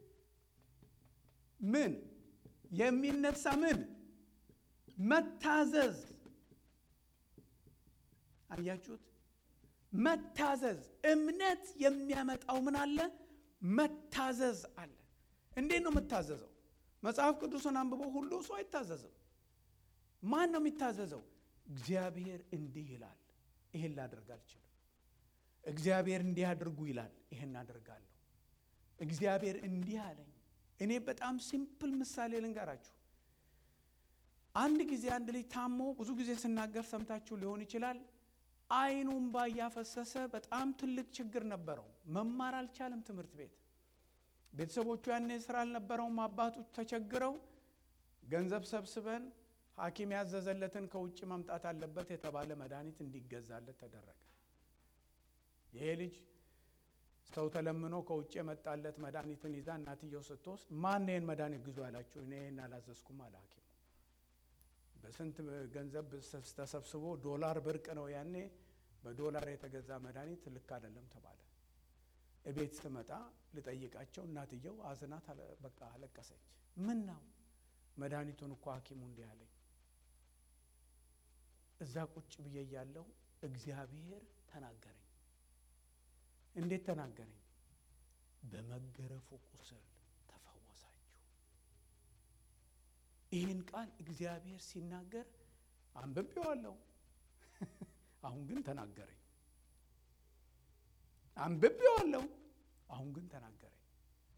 ምን የሚነሳ ምን መታዘዝ። አያችሁት? መታዘዝ። እምነት የሚያመጣው ምን አለ? መታዘዝ አለ። እንዴት ነው የምታዘዘው? መጽሐፍ ቅዱስን አንብቦ ሁሉ ሰው አይታዘዝም። ማን ነው የሚታዘዘው? እግዚአብሔር እንዲህ ይላል፣ ይሄን ላደርግ አልችልም። እግዚአብሔር እንዲህ አድርጉ ይላል፣ ይሄን አደርጋለሁ። እግዚአብሔር እንዲህ አለኝ። እኔ በጣም ሲምፕል ምሳሌ ልንገራችሁ። አንድ ጊዜ አንድ ልጅ ታሞ ብዙ ጊዜ ስናገር ሰምታችሁ ሊሆን ይችላል። አይኑ እምባ እያፈሰሰ በጣም ትልቅ ችግር ነበረው። መማር አልቻለም ትምህርት ቤት። ቤተሰቦቹ ያኔ ስራ አልነበረውም። አባቱ ተቸግረው ገንዘብ ሰብስበን ሐኪም ያዘዘለትን ከውጭ መምጣት አለበት የተባለ መድኃኒት እንዲገዛለት ተደረገ። ይሄ ልጅ ሰው ተለምኖ ከውጭ የመጣለት መድኃኒትን ይዛ እናትየው ስትወስድ ማን ይህን መድኃኒት ግዙ ያላችሁ? እኔ ይህን አላዘዝኩም አለ ሐኪሙ። በስንት ገንዘብ ተሰብስቦ ዶላር ብርቅ ነው ያኔ። በዶላር የተገዛ መድኃኒት ልክ አይደለም ተባለ። እቤት ስትመጣ ልጠይቃቸው እናትየው አዝናት በቃ አለቀሰች። ምን ነው መድኃኒቱን እኮ ሐኪሙ እንዲህ አለኝ። እዛ ቁጭ ብዬ እያለሁ እግዚአብሔር ተናገረኝ። እንዴት ተናገረኝ? በመገረፉ ቁስል ተፈወሳችሁ። ይህን ቃል እግዚአብሔር ሲናገር አንብቤዋለሁ። አሁን ግን ተናገረኝ። አንብቤዋለሁ። አሁን ግን ተናገረኝ።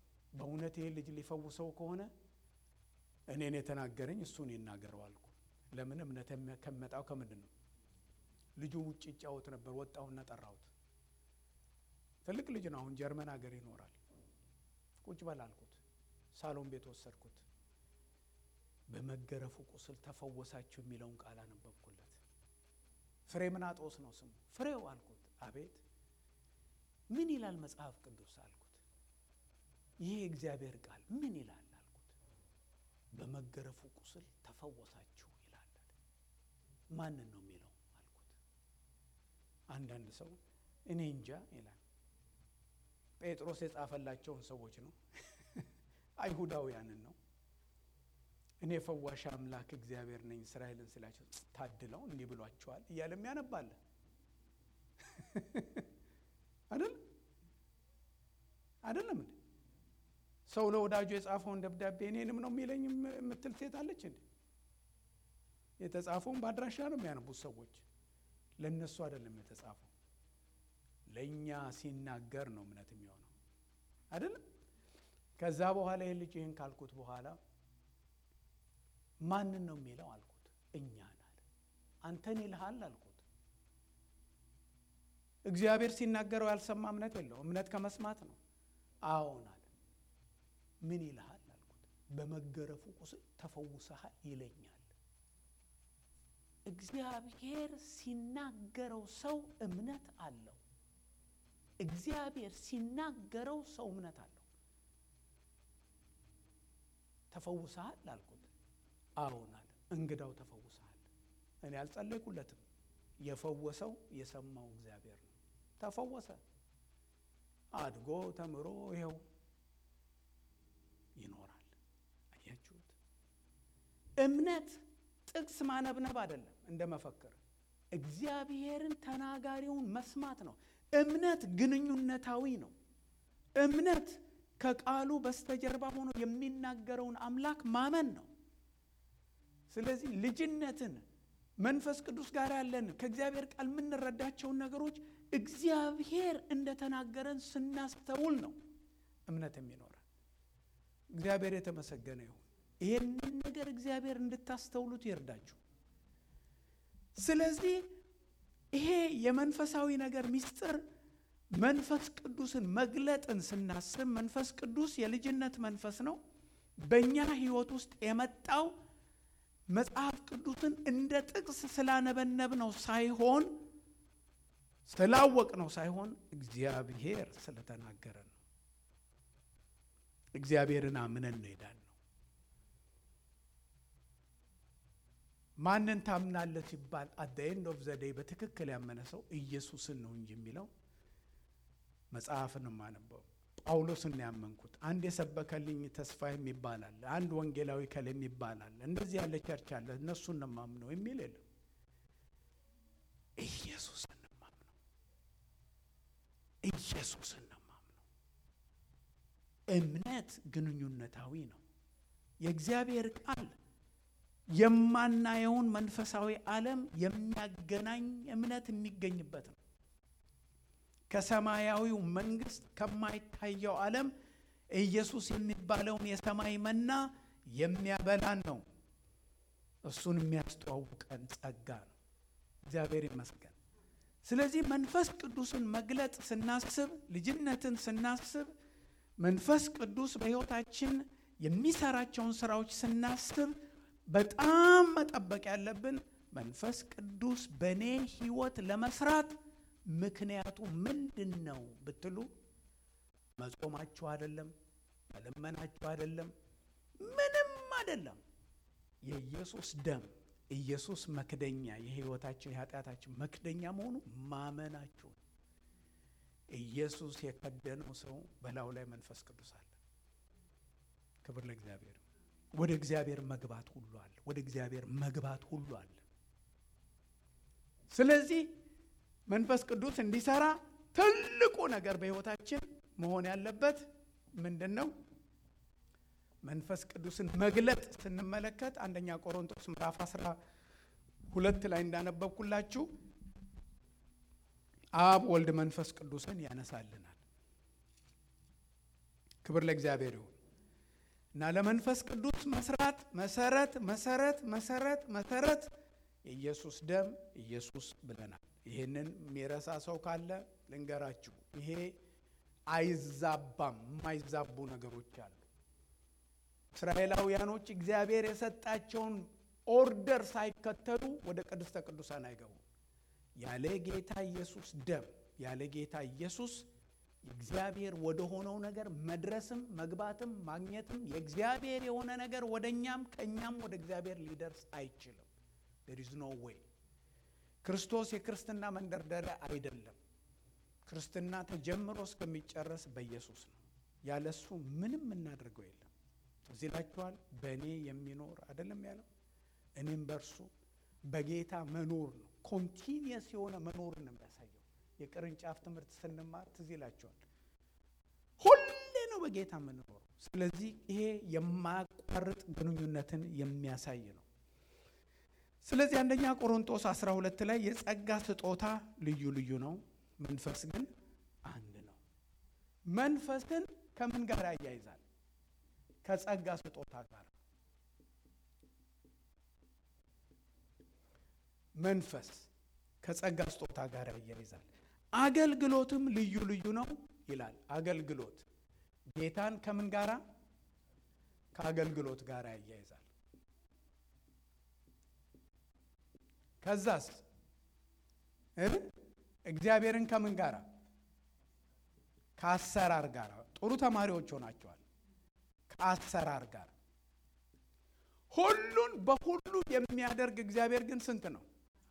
በእውነት ይሄ ልጅ ሊፈውሰው ከሆነ እኔን የተናገረኝ እሱን ይናገረው አልኩ። ለምን እምነት ከሚመጣው ከምንድን ነው? ልጁ ውጭ ይጫወት ነበር። ወጣሁና ጠራሁት። ትልቅ ልጅ ነው። አሁን ጀርመን ሀገር ይኖራል። ቁጭ በል አልኩት። ሳሎን ቤት ወሰድኩት። በመገረፉ ቁስል ተፈወሳችሁ የሚለውን ቃል አነበብኩለት። ፍሬምናጦስ ነው ስሙ። ፍሬው አልኩት። አቤት ምን ይላል መጽሐፍ ቅዱስ አልኩት። ይሄ የእግዚአብሔር ቃል ምን ይላል አልኩት። በመገረፉ ቁስል ተፈወሳችሁ ይላል። ማንን ነው የሚለው አልኩት። አንዳንድ ሰው እኔ እንጃ ይላል። ጴጥሮስ የጻፈላቸውን ሰዎች ነው፣ አይሁዳውያንን ነው። እኔ ፈዋሽ አምላክ እግዚአብሔር ነኝ እስራኤልን ስላቸው ታድለው እንዲህ ብሏቸዋል እያለም ያነባለ አይደለም አይደለም እንዴ? ሰው ለወዳጁ የጻፈውን ደብዳቤ እኔንም ነው የሚለኝ የምትል ሴት አለች እንዴ? የተጻፈውን በአድራሻ ነው የሚያነቡት ሰዎች። ለእነሱ አይደለም የተጻፈው፣ ለእኛ ሲናገር ነው እምነት የሚሆነው አይደለም። ከዛ በኋላ ይህ ልጅ ይህን ካልኩት በኋላ ማንን ነው የሚለው አልኩት። እኛን አለ። አንተን ይልሃል አልኩት። እግዚአብሔር ሲናገረው ያልሰማ እምነት የለውም። እምነት ከመስማት ነው። አዎን አለ። ምን ይልሃል አልኩት። በመገረፉ ቁስል ተፈውሰሃል ይለኛል። እግዚአብሔር ሲናገረው ሰው እምነት አለው። እግዚአብሔር ሲናገረው ሰው እምነት አለው። ተፈውሰሃል አልኩት። አዎን አለ። እንግዳው ተፈውሰሃል። እኔ አልጸለይኩለትም። የፈወሰው የሰማው እግዚአብሔር ነው። ተፈወሰ። አድጎ ተምሮ ይኸው ይኖራል። አያችሁት? እምነት ጥቅስ ማነብነብ አይደለም፣ እንደ መፈክር እግዚአብሔርን ተናጋሪውን መስማት ነው። እምነት ግንኙነታዊ ነው። እምነት ከቃሉ በስተጀርባ ሆኖ የሚናገረውን አምላክ ማመን ነው። ስለዚህ ልጅነትን መንፈስ ቅዱስ ጋር ያለን ከእግዚአብሔር ቃል የምንረዳቸውን ነገሮች እግዚአብሔር እንደተናገረን ስናስተውል ነው እምነት የሚኖረን። እግዚአብሔር የተመሰገነ ይሁን። ይህንን ነገር እግዚአብሔር እንድታስተውሉት ይርዳችሁ። ስለዚህ ይሄ የመንፈሳዊ ነገር ምስጢር መንፈስ ቅዱስን መግለጥን ስናስብ መንፈስ ቅዱስ የልጅነት መንፈስ ነው። በእኛ ሕይወት ውስጥ የመጣው መጽሐፍ ቅዱስን እንደ ጥቅስ ስላነበነብ ነው ሳይሆን ስላወቅ ነው ሳይሆን እግዚአብሔር ስለተናገረ ነው። እግዚአብሔርን አምነን ነው ሄዳን ነው። ማንን ታምናለህ ሲባል አት ኤንድ ኦፍ ዘዴይ በትክክል ያመነ ሰው ኢየሱስን ነው እንጂ የሚለው መጽሐፍን የማነበው ጳውሎስን ነው ያመንኩት። አንድ የሰበከልኝ ተስፋ የሚባል አለ። አንድ ወንጌላዊ ከል የሚባል አለ። እንደዚህ ያለ ቸርች አለ። እነሱን ነው የማምነው የሚል የለም። ኢየሱስን ነው የማምነው። ኢየሱስን ነው የማምነው። እምነት ግንኙነታዊ ነው። የእግዚአብሔር ቃል የማናየውን መንፈሳዊ ዓለም የሚያገናኝ እምነት የሚገኝበት ነው። ከሰማያዊው መንግስት ከማይታየው ዓለም ኢየሱስ የሚባለውን የሰማይ መና የሚያበላን ነው። እሱን የሚያስተዋውቀን ጸጋ ነው። እግዚአብሔር ይመስገን። ስለዚህ መንፈስ ቅዱስን መግለጥ ስናስብ፣ ልጅነትን ስናስብ፣ መንፈስ ቅዱስ በሕይወታችን የሚሰራቸውን ስራዎች ስናስብ በጣም መጠበቅ ያለብን መንፈስ ቅዱስ በእኔ ሕይወት ለመስራት ምክንያቱ ምንድን ነው ብትሉ፣ መጾማችሁ አይደለም፣ መለመናችሁ አይደለም፣ ምንም አይደለም። የኢየሱስ ደም ኢየሱስ መክደኛ የሕይወታችን የኃጢአታችን መክደኛ መሆኑ ማመናችሁ ነው። ኢየሱስ የከደነው ሰው በላዩ ላይ መንፈስ ቅዱስ አለ። ክብር ለእግዚአብሔር። ወደ እግዚአብሔር መግባት ሁሉ አለ። ወደ እግዚአብሔር መግባት ሁሉ አለ። ስለዚህ መንፈስ ቅዱስ እንዲሰራ ትልቁ ነገር በሕይወታችን መሆን ያለበት ምንድን ነው? መንፈስ ቅዱስን መግለጥ ስንመለከት አንደኛ ቆሮንቶስ ምዕራፍ አስራ ሁለት ላይ እንዳነበብኩላችሁ አብ ወልድ መንፈስ ቅዱስን ያነሳልናል። ክብር ለእግዚአብሔር ይሁን እና ለመንፈስ ቅዱስ መስራት መሰረት መሰረት መሰረት መሰረት የኢየሱስ ደም ኢየሱስ ብለናል። ይህንን የሚረሳ ሰው ካለ ልንገራችሁ፣ ይሄ አይዛባም። የማይዛቡ ነገሮች አሉ። እስራኤላውያኖች እግዚአብሔር የሰጣቸውን ኦርደር ሳይከተሉ ወደ ቅድስተ ቅዱሳን አይገቡም። ያለ ጌታ ኢየሱስ ደም ያለ ጌታ ኢየሱስ እግዚአብሔር ወደ ሆነው ነገር መድረስም መግባትም ማግኘትም የእግዚአብሔር የሆነ ነገር ወደ እኛም ከእኛም ወደ እግዚአብሔር ሊደርስ አይችልም። ዜር ኢዝ ኖ ዌይ። ክርስቶስ የክርስትና መንደርደሪያ አይደለም። ክርስትና ተጀምሮ እስከሚጨረስ በኢየሱስ ነው። ያለሱ ምንም እናደርገው የለም። እዚህ ላችኋል። በእኔ የሚኖር አይደለም ያለው እኔም በእርሱ በጌታ መኖር ነው። ኮንቲኒየስ የሆነ መኖር ነው የሚያሳየው። የቅርንጫፍ ትምህርት ስንማር ትዝ ይላቸዋል። ሁሌ ነው በጌታ የምንኖረው። ስለዚህ ይሄ የማያቋርጥ ግንኙነትን የሚያሳይ ነው። ስለዚህ አንደኛ ቆሮንጦስ 12 ላይ የጸጋ ስጦታ ልዩ ልዩ ነው፣ መንፈስ ግን አንድ ነው። መንፈስን ከምን ጋር ያያይዛል? ከጸጋ ስጦታ ጋር መንፈስ ከጸጋ ስጦታ ጋር ያያይዛል። አገልግሎትም ልዩ ልዩ ነው ይላል። አገልግሎት ጌታን ከምን ጋራ ከአገልግሎት ጋር ያያይዛል። ከዛስ እ እግዚአብሔርን ከምን ጋራ ከአሰራር ጋር ጥሩ ተማሪዎች ሆናቸዋል። ከአሰራር ጋር ሁሉን በሁሉ የሚያደርግ እግዚአብሔር ግን ስንት ነው?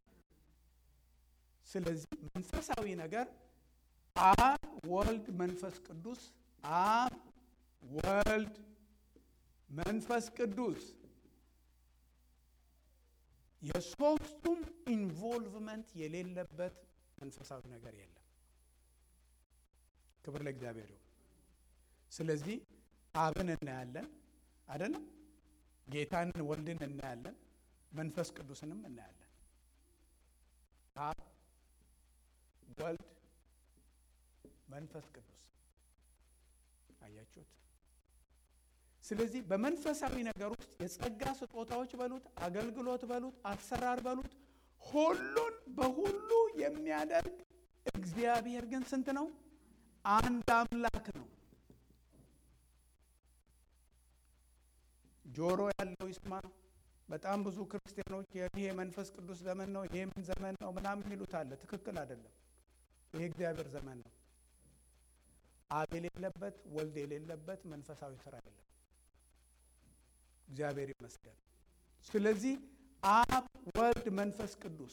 ስለዚህ መንፈሳዊ ነገር አብ ወልድ መንፈስ ቅዱስ አብ ወልድ መንፈስ ቅዱስ የሶስቱም ኢንቮልቭመንት የሌለበት መንፈሳዊ ነገር የለም። ክብር ለእግዚአብሔር ይሁን። ስለዚህ አብን እናያለን አይደለም? ጌታን ወልድን እናያለን፣ መንፈስ ቅዱስንም እናያለን። አብ ወልድ መንፈስ ቅዱስ አያችሁት። ስለዚህ በመንፈሳዊ ነገር ውስጥ የጸጋ ስጦታዎች በሉት፣ አገልግሎት በሉት፣ አሰራር በሉት፣ ሁሉን በሁሉ የሚያደርግ እግዚአብሔር ግን ስንት ነው? አንድ አምላክ ነው። ጆሮ ያለው ይስማ። በጣም ብዙ ክርስቲያኖች ይሄ መንፈስ ቅዱስ ዘመን ነው፣ ይሄ ምን ዘመን ነው ምናምን የሚሉት አለ። ትክክል አይደለም። ይሄ እግዚአብሔር ዘመን ነው። አብ የሌለበት ወልድ የሌለበት መንፈሳዊ ስራ የለም። እግዚአብሔር ይመስገን። ስለዚህ አብ ወልድ መንፈስ ቅዱስ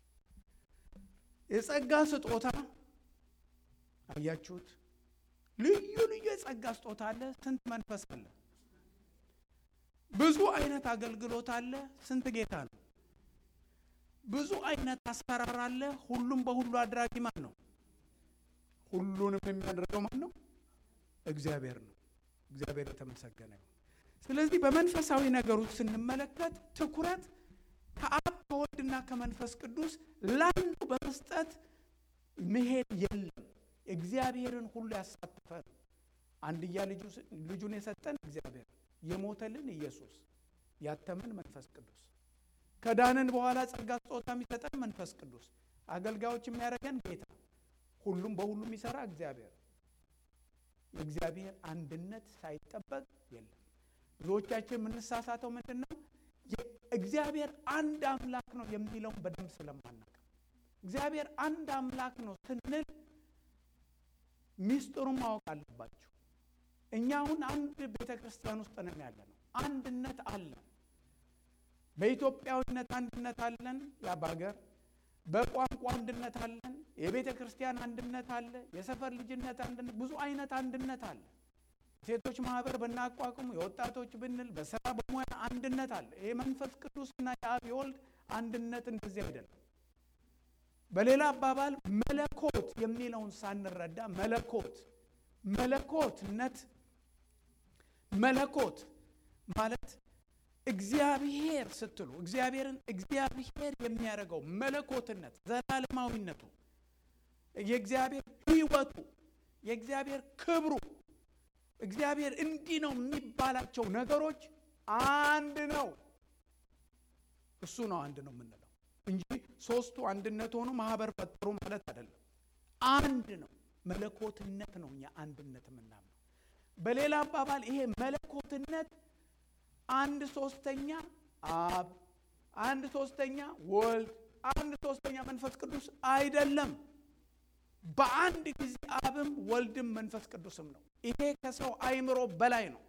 የጸጋ ስጦታ አያችሁት። ልዩ ልዩ የጸጋ ስጦታ አለ። ስንት መንፈስ አለ? ብዙ አይነት አገልግሎት አለ። ስንት ጌታ ነው? ብዙ አይነት አሰራር አለ። ሁሉም በሁሉ አድራጊ ማን ነው? ሁሉንም የሚያደርገው ማን ነው? እግዚአብሔር ነው። እግዚአብሔር የተመሰገነ ይሁን። ስለዚህ በመንፈሳዊ ነገር ውስጥ ስንመለከት ትኩረት ከአብ ከወልድና ከመንፈስ ቅዱስ ለአንዱ በመስጠት መሄድ የለም። እግዚአብሔርን ሁሉ ያሳተፈ ነው። አንድያ ልጁን የሰጠን እግዚአብሔር፣ የሞተልን ኢየሱስ፣ ያተመን መንፈስ ቅዱስ፣ ከዳንን በኋላ ጸጋ ስጦታ የሚሰጠን መንፈስ ቅዱስ፣ አገልጋዮች የሚያደርገን ጌታ፣ ሁሉም በሁሉ የሚሰራ እግዚአብሔር። የእግዚአብሔር አንድነት ሳይጠበቅ የለም። ብዙዎቻችን የምንሳሳተው ምንድን ነው? እግዚአብሔር አንድ አምላክ ነው የሚለውን በደንብ ስለማናውቅ እግዚአብሔር አንድ አምላክ ነው ስንል ሚስጥሩን ማወቅ አለባቸው። እኛ አሁን አንድ ቤተ ክርስቲያን ውስጥ ነን ያለ ነው። አንድነት አለ። በኢትዮጵያዊነት አንድነት አለን። ያ በሀገር በቋንቋ አንድነት አለን። የቤተ ክርስቲያን አንድነት አለ። የሰፈር ልጅነት አንድነት፣ ብዙ አይነት አንድነት አለ። ሴቶች ማህበር ብናቋቁሙ የወጣቶች ብንል በስራ በሙያ አንድነት አለ። ይሄ መንፈስ ቅዱስና የአብ የወልድ አንድነት እንደዚህ አይደለም። በሌላ አባባል መለኮት የሚለውን ሳንረዳ መለኮት መለኮትነት መለኮት ማለት እግዚአብሔር ስትሉ እግዚአብሔርን እግዚአብሔር የሚያደርገው መለኮትነት ዘላለማዊነቱ የእግዚአብሔር ሕይወቱ የእግዚአብሔር ክብሩ እግዚአብሔር እንዲህ ነው የሚባላቸው ነገሮች አንድ ነው። እሱ ነው አንድ ነው የምንለው እንጂ ሶስቱ አንድነት ሆኑ ማህበር ፈጠሩ ማለት አይደለም። አንድ ነው። መለኮትነት ነው እኛ አንድነት የምናምነው። በሌላ አባባል ይሄ መለኮትነት አንድ ሶስተኛ አብ፣ አንድ ሶስተኛ ወልድ፣ አንድ ሶስተኛ መንፈስ ቅዱስ አይደለም። በአንድ ጊዜ አብም ወልድም መንፈስ ቅዱስም ነው። ይሄ ከሰው አይምሮ በላይ ነው።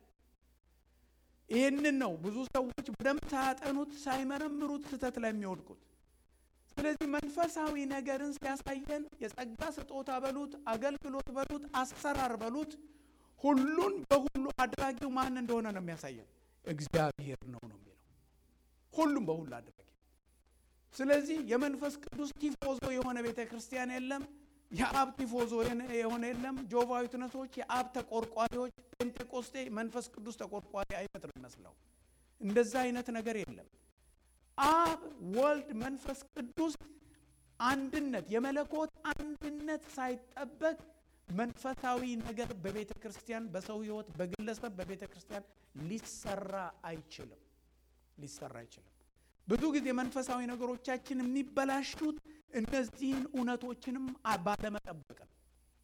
ይህንን ነው ብዙ ሰዎች በደንብ ሳያጠኑት ሳይመረምሩት ስህተት ላይ የሚወድቁት። ስለዚህ መንፈሳዊ ነገርን ሲያሳየን የጸጋ ስጦታ በሉት፣ አገልግሎት በሉት፣ አሰራር በሉት ሁሉን በሁሉ አድራጊው ማን እንደሆነ ነው የሚያሳየን። እግዚአብሔር ነው ነው የሚለው ሁሉም በሁሉ አድራጊ። ስለዚህ የመንፈስ ቅዱስ ቲፎዞ የሆነ ቤተ ክርስቲያን የለም። የአብ ቲፎዞ የሆነ የለም። ጆቫ ዊትነሶች የአብ ተቆርቋሪዎች፣ ፔንቴኮስቴ መንፈስ ቅዱስ ተቆርቋሪ አይነት ነው የሚመስለው። እንደዛ አይነት ነገር የለም። አብ ወልድ መንፈስ ቅዱስ አንድነት የመለኮት አንድነት ሳይጠበቅ መንፈሳዊ ነገር በቤተ ክርስቲያን በሰው ሕይወት በግለሰብ በቤተ ክርስቲያን ሊሰራ አይችልም። ሊሰራ አይችልም። ብዙ ጊዜ መንፈሳዊ ነገሮቻችን የሚበላሹት እነዚህን እውነቶችንም ባለመጠበቅ ነው።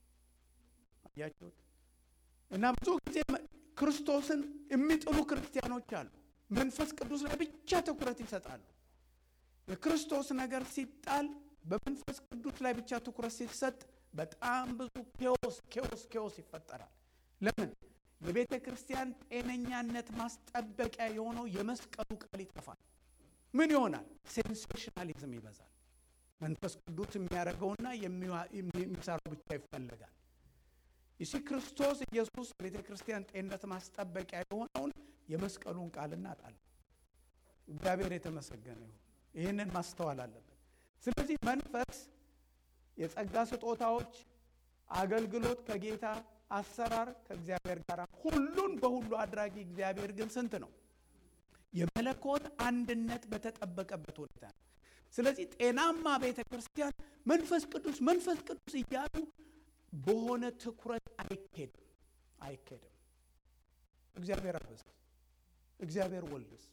አያችሁት? እና ብዙ ጊዜ ክርስቶስን የሚጥሉ ክርስቲያኖች አሉ። መንፈስ ቅዱስ ላይ ብቻ ትኩረት ይሰጣሉ። የክርስቶስ ነገር ሲጣል በመንፈስ ቅዱስ ላይ ብቻ ትኩረት ሲሰጥ በጣም ብዙ ኬዎስ ኬዎስ ኬዎስ ይፈጠራል። ለምን? የቤተ ክርስቲያን ጤነኛነት ማስጠበቂያ የሆነው የመስቀሉ ቃል ይጠፋል። ምን ይሆናል? ሴንሴሽናሊዝም ይበዛል። መንፈስ ቅዱስ የሚያደርገውና የሚሰራው ብቻ ይፈለጋል። ይሲ ክርስቶስ ኢየሱስ ቤተ ክርስቲያን ጤንነት ማስጠበቂያ የሆነውን የመስቀሉን ቃል እናጣለን። እግዚአብሔር የተመሰገነ ይሁን። ይህንን ማስተዋል አለብን። ስለዚህ መንፈስ፣ የጸጋ ስጦታዎች፣ አገልግሎት ከጌታ አሰራር ከእግዚአብሔር ጋር ሁሉን በሁሉ አድራጊ እግዚአብሔር ግን ስንት ነው? የመለኮት አንድነት በተጠበቀበት ሁኔታ ነው። ስለዚህ ጤናማ ቤተ ክርስቲያን መንፈስ ቅዱስ መንፈስ ቅዱስ እያሉ በሆነ ትኩረት አይኬድም አይኬድም። እግዚአብሔር አበስ እግዚአብሔር ወልድስ።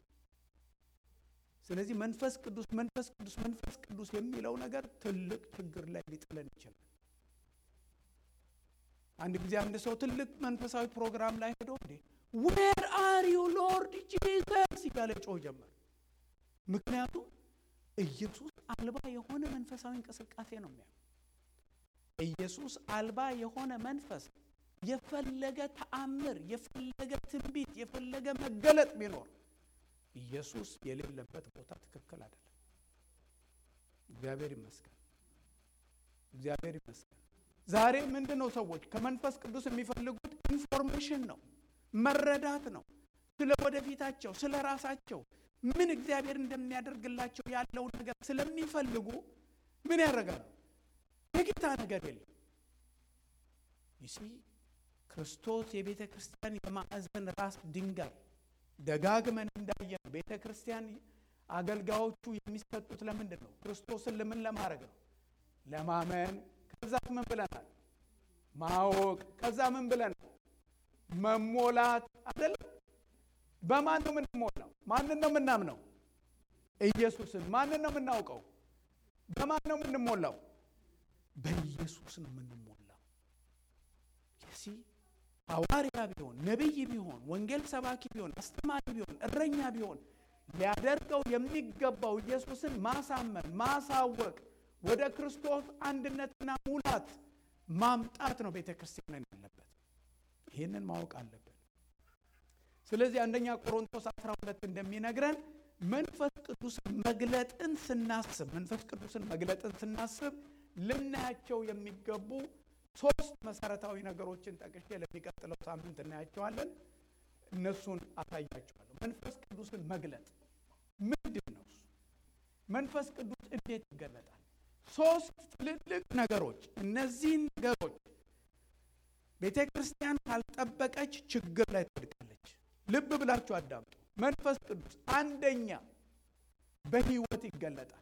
ስለዚህ መንፈስ ቅዱስ መንፈስ ቅዱስ መንፈስ ቅዱስ የሚለው ነገር ትልቅ ችግር ላይ ሊጥለን ይችላል። አንድ ጊዜ አንድ ሰው ትልቅ መንፈሳዊ ፕሮግራም ላይ ሄዶ እንዴ ዌር አር ዩ ሎርድ ጂሰስ እያለ ጮህ ጀመር። ምክንያቱም ኢየሱስ አልባ የሆነ መንፈሳዊ እንቅስቃሴ ነው የሚያ ኢየሱስ አልባ የሆነ መንፈስ የፈለገ ተአምር፣ የፈለገ ትንቢት፣ የፈለገ መገለጥ ቢኖር ኢየሱስ የሌለበት ቦታ ትክክል አይደለም። እግዚአብሔር ይመስገን፣ እግዚአብሔር ይመስገን። ዛሬ ምንድን ነው ሰዎች ከመንፈስ ቅዱስ የሚፈልጉት ኢንፎርሜሽን ነው፣ መረዳት ነው። ስለ ወደፊታቸው፣ ስለ ራሳቸው ምን እግዚአብሔር እንደሚያደርግላቸው ያለውን ነገር ስለሚፈልጉ ምን ያደርጋሉ? የጌታ ነገር የለም። ይሲ ክርስቶስ የቤተ ክርስቲያን የማዕዘን ራስ ድንጋይ ደጋግመን እንዳየን ቤተ ክርስቲያን አገልጋዮቹ የሚሰጡት ለምንድን ነው? ክርስቶስን ለምን ለማድረግ ነው? ለማመን። ከዛ ምን ብለናል? ማወቅ። ከዛ ምን ብለናል? መሞላት አይደለም። በማን ነው የምንሞላው? ማንን ነው የምናምነው? ኢየሱስን። ማንን ነው የምናውቀው? በማን ነው የምንሞላው? በኢየሱስ ነው የምንሞላው። የሲ ሐዋርያ ቢሆን ነቢይ ቢሆን ወንጌል ሰባኪ ቢሆን አስተማሪ ቢሆን እረኛ ቢሆን ሊያደርገው የሚገባው ኢየሱስን ማሳመን፣ ማሳወቅ፣ ወደ ክርስቶስ አንድነትና ሙላት ማምጣት ነው ቤተ ክርስቲያንን ያለበት። ይህንን ማወቅ አለብን። ስለዚህ አንደኛ ቆሮንቶስ 12 እንደሚነግረን መንፈስ ቅዱስን መግለጥን ስናስብ መንፈስ ቅዱስን መግለጥን ስናስብ ልናያቸው የሚገቡ ሶስት መሰረታዊ ነገሮችን ጠቅሼ ለሚቀጥለው ሳምንት እናያቸዋለን። እነሱን አሳያቸዋለሁ። መንፈስ ቅዱስን መግለጥ ምንድን ነው? እሱ መንፈስ ቅዱስ እንዴት ይገለጣል? ሶስት ትልልቅ ነገሮች። እነዚህን ነገሮች ቤተ ክርስቲያን ካልጠበቀች ችግር ላይ ትወድቃለች። ልብ ብላችሁ አዳምጡ። መንፈስ ቅዱስ አንደኛ በሕይወት ይገለጣል።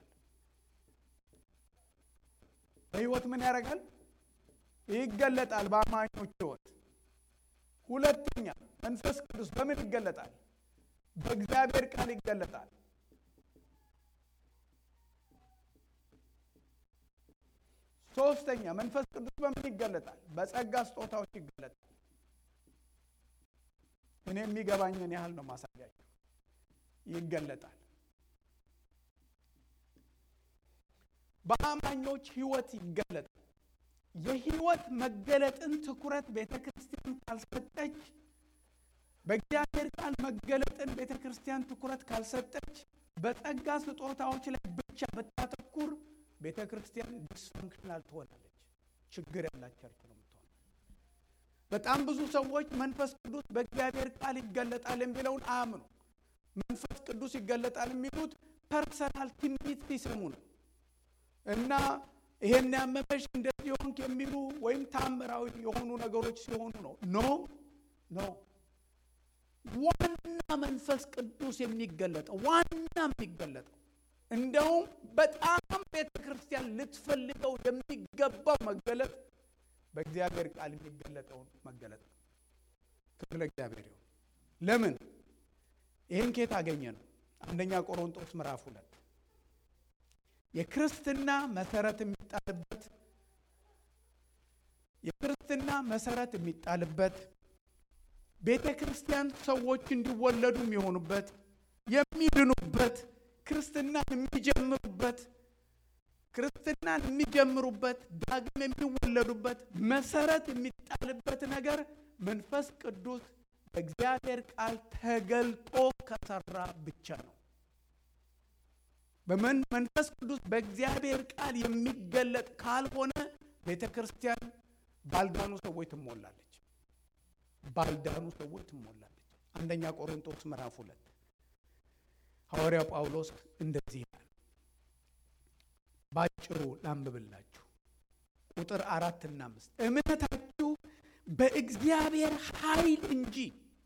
በሕይወት ምን ያደርጋል? ይገለጣል። በአማኞች ሕይወት ሁለተኛ መንፈስ ቅዱስ በምን ይገለጣል? በእግዚአብሔር ቃል ይገለጣል። ሶስተኛ መንፈስ ቅዱስ በምን ይገለጣል? በጸጋ ስጦታዎች ይገለጣል። እኔ የሚገባኝን ያህል ነው ማሳያቸው። ይገለጣል። በአማኞች ህይወት ይገለጣል። የህይወት መገለጥን ትኩረት ቤተ ክርስቲያን ካልሰጠች፣ በእግዚአብሔር ቃል መገለጥን ቤተ ክርስቲያን ትኩረት ካልሰጠች፣ በጸጋ ስጦታዎች ላይ ብቻ ብታተኩር ቤተ ክርስቲያን ዲስፈንክሽናል ትሆናለች። ችግር ያላት ቸርች ነው የምትሆነው። በጣም ብዙ ሰዎች መንፈስ ቅዱስ በእግዚአብሔር ቃል ይገለጣል የሚለውን አያምኑ። መንፈስ ቅዱስ ይገለጣል የሚሉት ፐርሰናል ትንቢት ሲሰሙ ነው እና ይሄን ያመመሽ እንደዚህ ሆንክ የሚሉ ወይም ታምራዊ የሆኑ ነገሮች ሲሆኑ ነው። ኖ ኖ ዋና መንፈስ ቅዱስ የሚገለጠው ዋና የሚገለጠው እንደውም በጣም ቤተ ክርስቲያን ልትፈልገው የሚገባው መገለጥ በእግዚአብሔር ቃል የሚገለጠውን መገለጥ ነው። ክፍለ እግዚአብሔር ይሁን። ለምን ይህን ኬት አገኘ ነው? አንደኛ ቆሮንጦስ ምዕራፍ ሁለት የክርስትና መሰረት የሚጣልበት የክርስትና መሰረት የሚጣልበት ቤተ ክርስቲያን ሰዎች እንዲወለዱ የሚሆኑበት የሚድኑበት ክርስትናን የሚጀምሩበት ክርስትናን የሚጀምሩበት ዳግም የሚወለዱበት መሰረት የሚጣልበት ነገር መንፈስ ቅዱስ በእግዚአብሔር ቃል ተገልጦ ከሰራ ብቻ ነው። በመንፈስ ቅዱስ በእግዚአብሔር ቃል የሚገለጥ ካልሆነ ቤተ ክርስቲያን ባልዳኑ ሰዎች ትሞላለች። ባልዳኑ ሰዎች ትሞላለች። አንደኛ ቆሮንቶስ ምዕራፍ ሁለት ሐዋርያው ጳውሎስ እንደዚህ ይላል። ባጭሩ ላንብብላችሁ ቁጥር አራት እና አምስት እምነታችሁ በእግዚአብሔር ኃይል እንጂ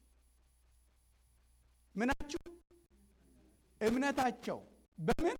ምናችሁ እምነታቸው በምን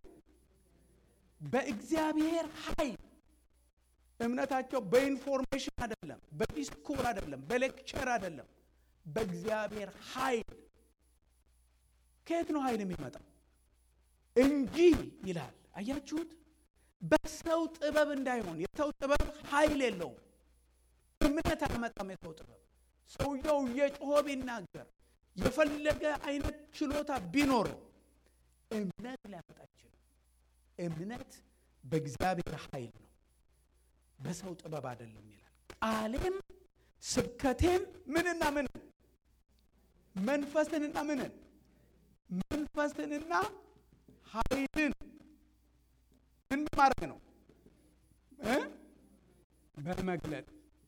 በእግዚአብሔር ኃይል እምነታቸው በኢንፎርሜሽን አይደለም፣ በዲስኩር አይደለም፣ በሌክቸር አይደለም፣ በእግዚአብሔር ኃይል ከየት ነው ኃይል የሚመጣው? እንጂ ይላል። አያችሁት? በሰው ጥበብ እንዳይሆን። የሰው ጥበብ ኃይል የለውም። እምነት አያመጣም። የሰው ጥበብ ሰውየው እየጮኸ ቢናገር የፈለገ አይነት ችሎታ ቢኖር እምነት ሊያመጣ አይችልም። እምነት በእግዚአብሔር ኃይል ነው፣ በሰው ጥበብ አይደለም ይላል። ቃሌም ስብከቴም ምንና ምንን መንፈስንና ምንን መንፈስንና ኃይልን ምን በማድረግ ነው እ በመግለጥ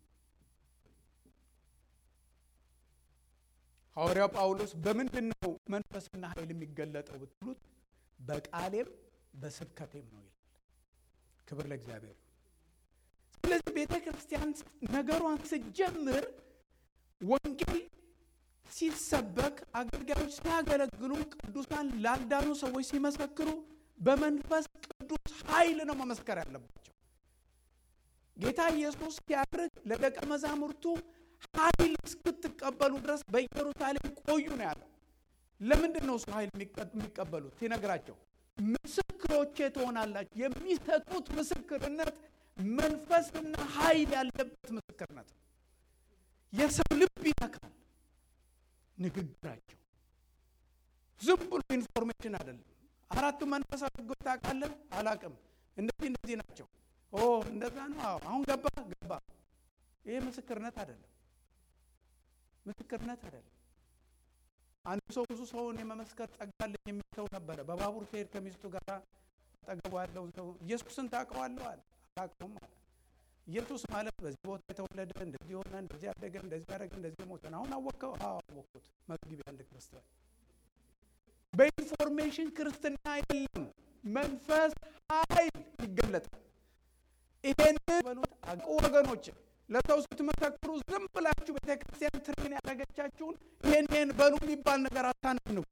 ሐዋርያው ጳውሎስ በምንድን ነው መንፈስና ኃይል የሚገለጠው ብትሉት በቃሌም በስብከቴም ነው ይላል። ክብር ለእግዚአብሔር። ስለዚህ ቤተ ክርስቲያን ነገሯን ስትጀምር ወንጌል ሲሰበክ አገልጋዮች ሲያገለግሉ ቅዱሳን ላልዳኑ ሰዎች ሲመሰክሩ በመንፈስ ቅዱስ ኃይል ነው መመስከር ያለባቸው። ጌታ ኢየሱስ ሲያርግ ለደቀ መዛሙርቱ ኃይል እስክትቀበሉ ድረስ በኢየሩሳሌም ቆዩ ነው ያለው። ለምንድን ነው እሱ ኃይል የሚቀበሉት? ሲነግራቸው ምስክሮቼ ትሆናላችሁ። የሚሰጡት ምስክርነት መንፈስና ኃይል ያለበት ምስክርነት ነው። የሰው ልብ ይነካል ንግግራቸው። ዝም ብሎ ኢንፎርሜሽን አይደለም። አራቱ መንፈሳዊ ሕጎች ታውቃለህ? አላቅም። እንደዚህ እንደዚህ ናቸው። ኦ እንደዛ ነው። አዎ አሁን ገባ ገባ። ይሄ ምስክርነት አይደለም። ምስክርነት አይደለም። አንድ ሰው ብዙ ሰውን የመመስከር ጸጋ አለኝ የሚል ሰው ነበረ። በባቡር ሲሄድ ከሚስቱ ጋር አጠገቡ ያለውን ሰው ኢየሱስን ታውቀዋለህ አለ። አላውቀውም አለ። ኢየሱስ ማለት በዚህ ቦታ የተወለደ እንደዚህ ሆነ፣ እንደዚህ ያደገ፣ እንደዚህ ያደረገ፣ እንደዚህ ሞተ። አሁን አወቅከው? አዎ አወቅኩት። መግቢያ አንድ ክርስቲያን በኢንፎርሜሽን ክርስትና የለም። መንፈስ ኃይል ይገለጣል። ይሄንን በሉት አቁ ወገኖች፣ ለሰው ስትመሰክሩ ዝም ብላችሁ ቤተክርስቲያን ትሬን ያደረገቻችሁን ይሄን ይሄን በሉ የሚባል ነገር አታነንቡ።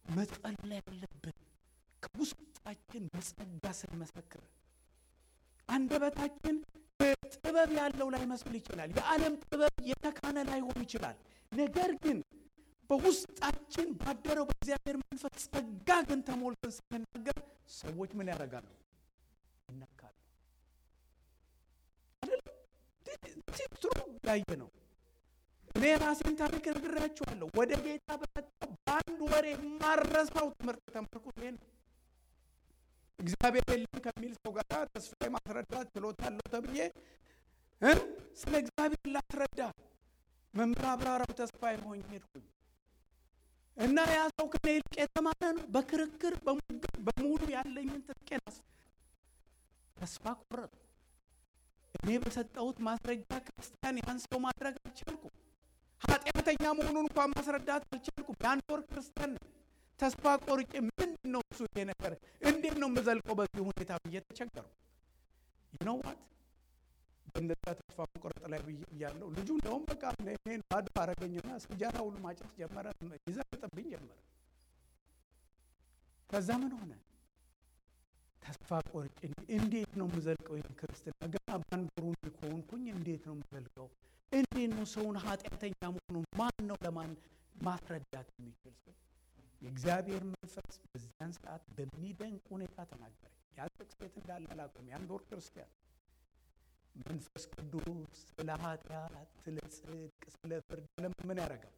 መጸለይ ያለብን ከውስጣችን በጸጋ ስንመሰክር አንደበታችን ጥበብ ያለው ላይመስል ይችላል። የዓለም ጥበብ የተካነ ላይሆን ይችላል። ነገር ግን በውስጣችን ባደረው በእግዚአብሔር መንፈስ ጸጋ ግን ተሞልተን ስንናገር ሰዎች ምን ያደርጋሉ? ይነካሉ። ትሩ ያየ ነው። እኔ ራሴን ታሪክ ነግራችኋለሁ። ወደ ጌታ በመጣሁ በአንድ ወሬ የማረሳው ትምህርት ተማርኩት። ይሄን እግዚአብሔር የለም ከሚል ሰው ጋር ተስፋዬ ማስረዳት ችሎታ አለው ተብዬ ስለ እግዚአብሔር ላስረዳ መምህር አብራራው ተስፋዬ ሆኜ ሄድኩኝ እና ያ ሰው ከኔ ይልቅ የተማረ ነው። በክርክር በሙግት በሙሉ ያለኝን ትጥቄን ተስፋ ቆረጥኩ። እኔ በሰጠሁት ማስረጃ ክርስቲያን ያን ሰው ማድረግ አልቻልኩም። ኃጢአተኛ መሆኑን እንኳን ማስረዳት አልቻልኩም። የአንድ ወር ክርስቲያን ነው። ተስፋ ቆርጬ ምንድን ነው እሱ ይሄ ነገር እንዴት ነው የምዘልቀው በዚህ ሁኔታ ብዬ ተቸገሩ። ይነዋት በነዛ ተስፋ መቁረጥ ላይ ብያለሁ። ልጁ እንደውም በቃ ይሄን ባዶ አረገኝና ሲጃራ ሁሉ ማጨስ ጀመረ፣ ይዘርጥብኝ ጀመረ። ከዛ ምን ሆነ? ተስፋ ቆርጬ እንዴት ነው የምዘልቀው ይህን ክርስትና ገና በአንድ ወሩ ከሆንኩኝ እንዴት ነው የምዘልቀው? እንዴት ነው ሰውን ኃጢአተኛ መሆኑን ማን ነው ለማን ማስረዳት የሚችል ሰው? የእግዚአብሔር መንፈስ በዚያን ሰዓት በሚደንቅ ሁኔታ ተናገረ። ያን ጥቅስ ቤት እንዳለ አላውቅም። የአንድ ወር ክርስቲያን መንፈስ ቅዱስ ስለ ኃጢአት፣ ስለ ጽድቅ፣ ስለ ፍርድ ለምን ምን ያደርጋል?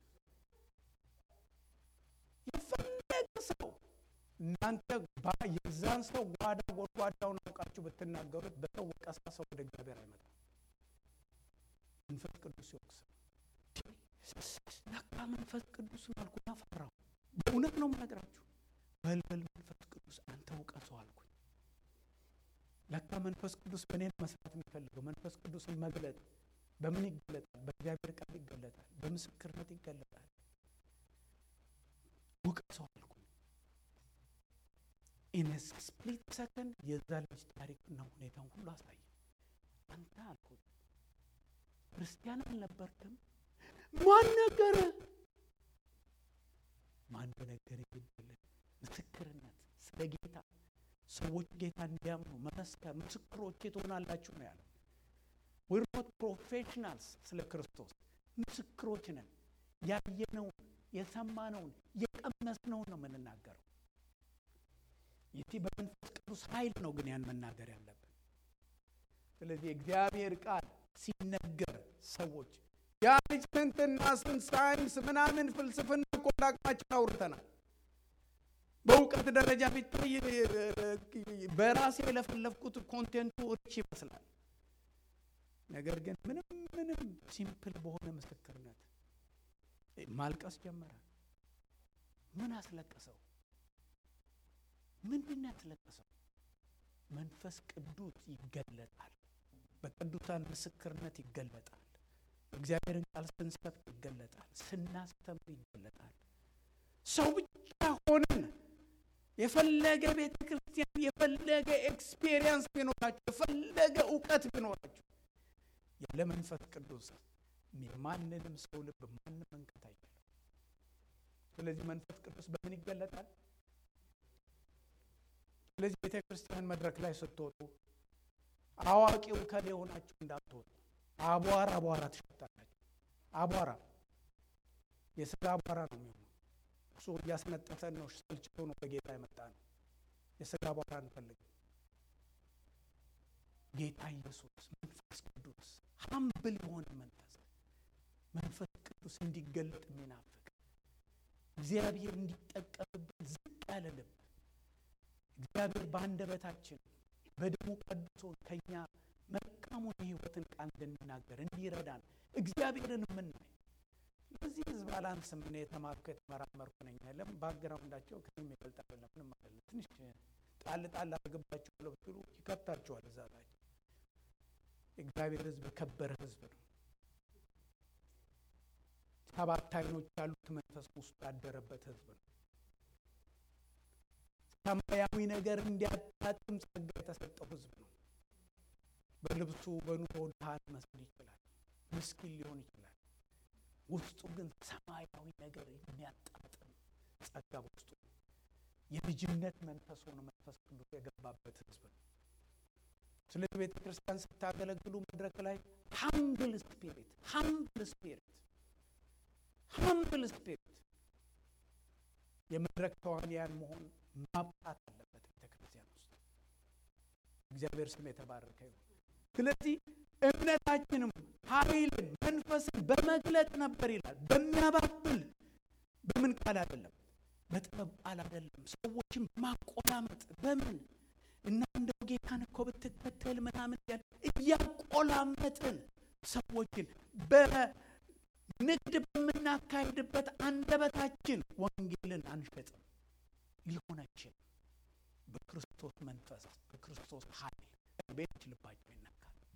የፈለገ ሰው እናንተ የዛን ሰው ጓዳ ጎድጓዳውን አውቃችሁ ብትናገሩት በሰው ወቀሳ ሰው ወደ እግዚአብሔር አይመጣም። መንፈስ ቅዱስ ይወቅስ። ለካ መንፈስ ቅዱስ አልኩና ፈራሁ። በእውነት ነው የምነግራችሁ። በልበል መንፈስ ቅዱስ አንተ ውቀሰው አልኩኝ። ለካ መንፈስ ቅዱስ በእኔን መስራት የሚፈልገው መንፈስ ቅዱስን መግለጥ በምን ይገለጣል? በእግዚአብሔር ቃል ይገለጣል። በምስክርነት ይገለጣል። ውቀሰው አልኩኝ። ኢን ስፕሊት ሰከንድ የዛ ልጅ ታሪክና ሁኔታውን ሁሉ አሳየ። አንተ አልኩት ክርስቲያን አልነበርክም? ማን ነገረ? ማን በነገረ ይገለጥ ምስክርነት ስለ ጌታ ሰዎች ጌታ እንዲያምኑ መመስከር ምስክሮቼ ትሆናላችሁ ነው ያለው። ዊር ኖት ፕሮፌሽናልስ ስለ ክርስቶስ ምስክሮች ነን። ያየነውን የሰማነውን የቀመስነውን ነው የምንናገረው። ይህ በመንፈስ ቅዱስ ኃይል ነው ግን ያን መናገር ያለብን። ስለዚህ እግዚአብሔር ቃል ሲነገር ሰዎች ያ ልጅ ስንትና ስንት ሳይንስ ምናምን ፍልስፍና እኮ ዳቅማችን አውርተናል። በእውቀት ደረጃ ቢታይ በራሴ የለፈለፍኩት ኮንቴንቱ ሪች ይመስላል። ነገር ግን ምንም ምንም ሲምፕል በሆነ ምስክርነት ማልቀስ ጀመረ። ምን አስለቀሰው? ምንድን ያስለቀሰው? መንፈስ ቅዱስ ይገለጣል። በቅዱሳን ምስክርነት ይገለጣል። እግዚአብሔርን ቃል ስንሰብክ ይገለጣል። ስናስተምር ይገለጣል። ሰው ብቻ ሆነን የፈለገ ቤተ ክርስቲያን የፈለገ ኤክስፔሪየንስ ቢኖራችሁ የፈለገ እውቀት ቢኖራችሁ ያለ መንፈስ ቅዱስ የማንንም ሰው ልብ ማንም መንከት አይችልም። ስለዚህ መንፈስ ቅዱስ በምን ይገለጣል? ስለዚህ ቤተ ክርስቲያን መድረክ ላይ ስትወጡ አዋቂው ከሌ ሆናችሁ እንዳትወጡ። አቧራ አቧራ ትሸታላችሁ። አቧራ የስጋ አቧራ ነው የሚሆነው። እሱ እያስነጠሰን ነው፣ ሰልችቶ ነው በጌታ የመጣ ነው። የስጋ አቧራ አንፈልግም። ጌታ ኢየሱስ መንፈስ ቅዱስ ሀምብል የሆነ መንፈስ መንፈስ ቅዱስ እንዲገለጥ የሚናፍቅ እግዚአብሔር እንዲጠቀምበት ዝቅ ያለ ልብ እግዚአብሔር በአንደበታችን በደሙ ቀድሶን ከኛ መልካሙን የሕይወትን ቃል እንድንናገር እንዲረዳን እግዚአብሔርን የምናይ ለዚህ ህዝብ አላንስም። እኔ የተማርኩ የተመራመርኩ ነኝ። ለም ባክግራውንዳቸው ከዚህ የሚበልጥ አይደለም። ምንም አይደለም። ትንሽ ጣል ጣል አድርግባቸው ብለው ብትሉ ይከብታችኋል። እዛ ላይ እግዚአብሔር ህዝብ የከበረ ህዝብ ነው። ሰባት አይኖች ያሉት መንፈስ ውስጡ ያደረበት ህዝብ ነው። ሰማያዊ ነገር እንዲያጣጥም ጸጋ የተሰጠው ህዝብ ነው። በልብሱ በኑሮ ድሃ ሊመስል ይችላል፣ ምስኪን ሊሆን ይችላል። ውስጡ ግን ሰማያዊ ነገር የሚያጣጥም ጸጋ በውስጡ የልጅነት መንፈስ ሆኖ መንፈስ ቅዱስ የገባበት ህዝብ ነው። ስለዚህ ቤተ ክርስቲያን ስታገለግሉ መድረክ ላይ ሃምብል ስፒሪት ሃምብል ስፒሪት ሃምብል ስፒሪት የመድረክ ተዋንያን መሆን ማብቃት አለበት ቤተ ክርስቲያን ውስጥ። እግዚአብሔር ስም የተባረከ ይሁን። ስለዚህ እምነታችንም ኃይልን መንፈስን በመግለጥ ነበር ይላል። በሚያባብል በምን ቃል አይደለም፣ በጥበብ ቃል አይደለም፣ ሰዎችን ማቆላመጥ በምን እና እንደው ጌታን እኮ ብትከተል ምናምን እያል እያቆላመጥን ሰዎችን በንግድ በምናካሄድበት አንደበታችን ወንጌልን አንሸጥም። ሊሆን አይችልም። በክርስቶስ መንፈስ በክርስቶስ ኃይል ቤች ልባቸው ይነካል።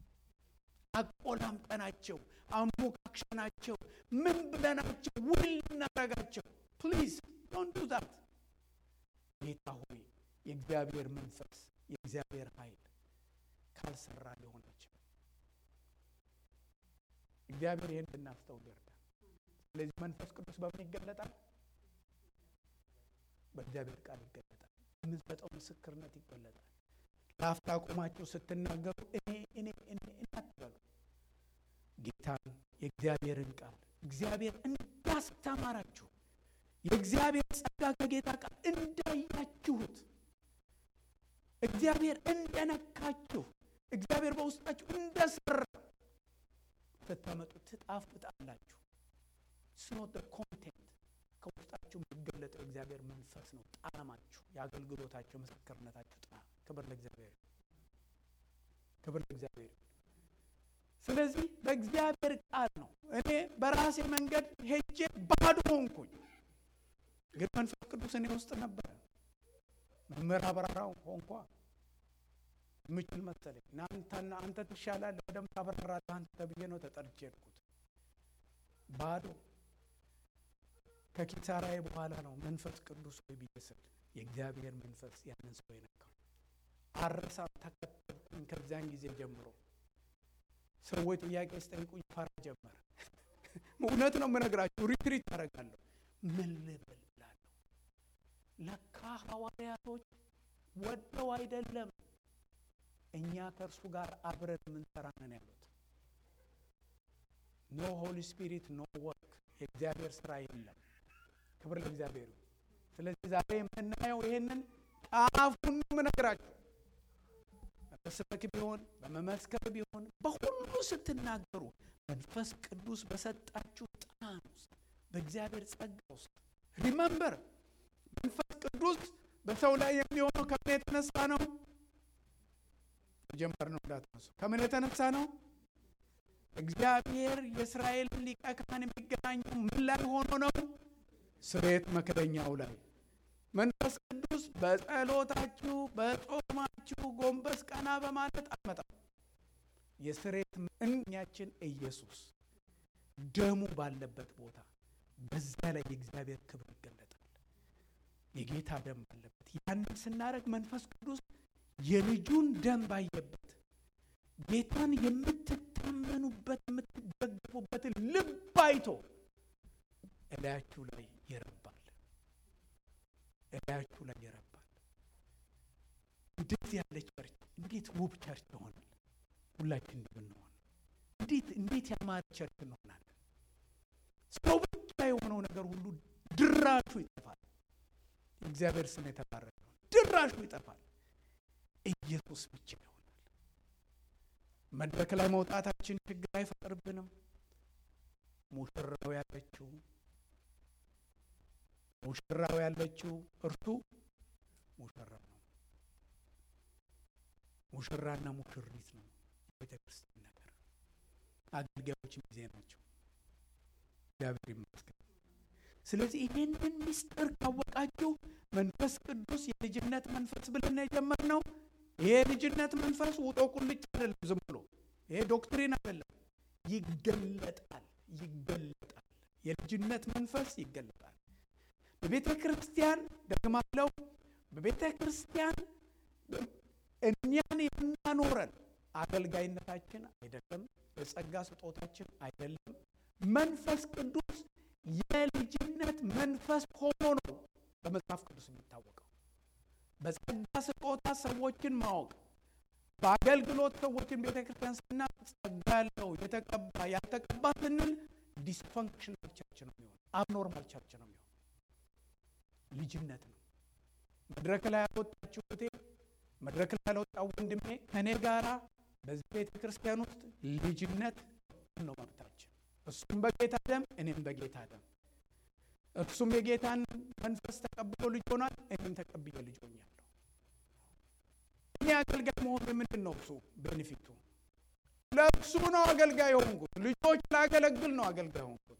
አቆላምጠናቸው፣ አሞካክሸናቸው፣ ምን ብለናቸው ውል እናረጋቸው። ፕሊዝ ዶንት ዱ ዛት። ጌታ ሆይ የእግዚአብሔር መንፈስ የእግዚአብሔር ኃይል ካልሰራ ሊሆን አይችልም። እግዚአብሔር ይህን እንድናስተውል ይርዳል። ስለዚህ መንፈስ ቅዱስ በምን ይገለጣል? በእግዚአብሔር ቃል ይገለጣል። የምንሰጠው ምስክርነት ይገለጣል። ለአፍታ ቆማችሁ ስትናገሩ እኔ እኔ እኔ እናትበሉ። ጌታን የእግዚአብሔርን ቃል እግዚአብሔር እንዳስተማራችሁ የእግዚአብሔር ጸጋ ከጌታ ቃል እንዳያችሁት እግዚአብሔር እንደነካችሁ እግዚአብሔር በውስጣችሁ እንደሰራ ስታመጡ ትጣፍጣላችሁ። ስኖት ኮንቴንት ከውስጣችሁ የሚገለጠው የእግዚአብሔር መንፈስ ነው። ጣዕማችሁ፣ የአገልግሎታቸው ምስክርነታችሁ ጣዕም። ክብር ለእግዚአብሔር፣ ክብር ለእግዚአብሔር። ስለዚህ በእግዚአብሔር ቃል ነው። እኔ በራሴ መንገድ ሄጄ ባዶ ሆንኩኝ፣ ግን መንፈስ ቅዱስ እኔ ውስጥ ነበረ። መምህር አብራራው ሆንኳ የምችል መሰለኝ እና አንተና አንተ ትሻላለህ በደምብ ታብራራለህ አንተ ተብዬ ነው ተጠርቼ ሄድኩት። ባዶ ከኪሳራዬ በኋላ ነው መንፈስ ቅዱስ ወይ ብዬ ስል የእግዚአብሔር መንፈስ ያንን ሰው የነካው አረሳም ተከተልኩኝ። ከዚያን ጊዜ ጀምሮ ሰዎች ጥያቄ ስጠይቁኝ ፈራ ጀመር። እውነት ነው የምነግራችሁ፣ ሪትሪት አደርጋለሁ። ምን ልብል እላለሁ። ለካ ሐዋርያቶች ወደው አይደለም እኛ ከእርሱ ጋር አብረን የምንሰራ ነን ያሉት። ኖ ሆሊ ስፒሪት ኖ ወርክ፣ የእግዚአብሔር ስራ የለም። ክብር ለእግዚአብሔር። ስለዚህ ዛሬ የምናየው ይሄንን ጫፉን የምነግራችሁ በስበክ ቢሆን በመመስከር ቢሆን በሁሉ ስትናገሩ መንፈስ ቅዱስ በሰጣችሁ ጣዕም ውስጥ በእግዚአብሔር ጸጋ ውስጥ ሪመምበር መንፈስ ቅዱስ በሰው ላይ የሚሆነው ከምን የተነሳ ነው? ጀመር ነው እንዳትነሱ። ከምን የተነሳ ነው? እግዚአብሔር የእስራኤልን ሊቀ ካህን የሚገናኘው ምን ላይ ሆኖ ነው? ስርየት መክደኛው ላይ መንፈስ ቅዱስ በጸሎታችሁ በጾማችሁ ጎንበስ ቀና በማለት አልመጣም። የስርየት እኛችን ኢየሱስ ደሙ ባለበት ቦታ በዚያ ላይ የእግዚአብሔር ክብር ይገለጣል። የጌታ ደም ባለበት ያንን ስናደርግ መንፈስ ቅዱስ የልጁን ደም ባየበት ጌታን የምትታመኑበት የምትደግፉበትን ልብ አይቶ እላያችሁ ላይ ይረባል። እላያችሁ ላይ ይረባል። እንደዚህ ያለ ቸርች እንዴት ውብ ቸርች ይሆናል! ሁላችን ብንሆን እንዴት እንዴት ያማረ ቸርች እንሆናለን። ሰው ብቻ የሆነው ነገር ሁሉ ድራሹ ይጠፋል። እግዚአብሔር ስም የተባረከ ነው። ድራሹ ይጠፋል። ኢየሱስ ብቻ ይሆናል። መድረክ ላይ መውጣታችን ችግር አይፈጥርብንም። ሙሽራው ያለችው ሙሽራው ያለችው እርሱ ሙሽራ ነው። ሙሽራና ሙሽሪት ነው የቤተ ክርስቲያን ነገር። አገልጋዮች ጊዜ ናቸው። እግዚአብሔር ይመስገን። ስለዚህ ይህንን ምስጢር ካወቃችሁ መንፈስ ቅዱስ የልጅነት መንፈስ ብለን የጀመርነው ይሄ የልጅነት መንፈስ ውጦ ቁልጭ አይደለም፣ ዝም ብሎ ይሄ ዶክትሪን አይደለም። ይገለጣል፣ ይገለጣል። የልጅነት መንፈስ ይገለጣል። በቤተ ክርስቲያን ደግማለው፣ በቤተ ክርስቲያን እኛን የሚያኖረን አገልጋይነታችን አይደለም፣ የጸጋ ስጦታችን አይደለም። መንፈስ ቅዱስ የልጅነት መንፈስ ሆኖ ነው በመጽሐፍ ቅዱስ የሚታወቀው። በጸጋ ስጦታ ሰዎችን ማወቅ፣ በአገልግሎት ሰዎችን ቤተ ክርስቲያን ስና ጸጋ ያለው የተቀባ ያልተቀባ ስንል ዲስፈንክሽናል ቸርች ነው የሚሆን፣ አብኖርማል ቸርች ነው የሚሆን። ልጅነት ነው። መድረክ ላይ ያልወጣችሁ እህቴ፣ መድረክ ላይ ያልወጣው ወንድሜ ከእኔ ጋራ በዚህ ቤተ ክርስቲያን ውስጥ ልጅነት ነው መብታችን። እሱም በጌታ ደም እኔም በጌታ ደም እሱም የጌታን መንፈስ ተቀብሎ ልጅ ሆኗል፣ እኔም ተቀብዬ ልጅ ሆኛለሁ። እኔ አገልጋይ መሆኑ ምንድን ነው? እሱ ቤኔፊቱ ለእሱ ነው አገልጋይ የሆንኩት። ልጆች ላገለግል ነው አገልጋይ የሆንኩት።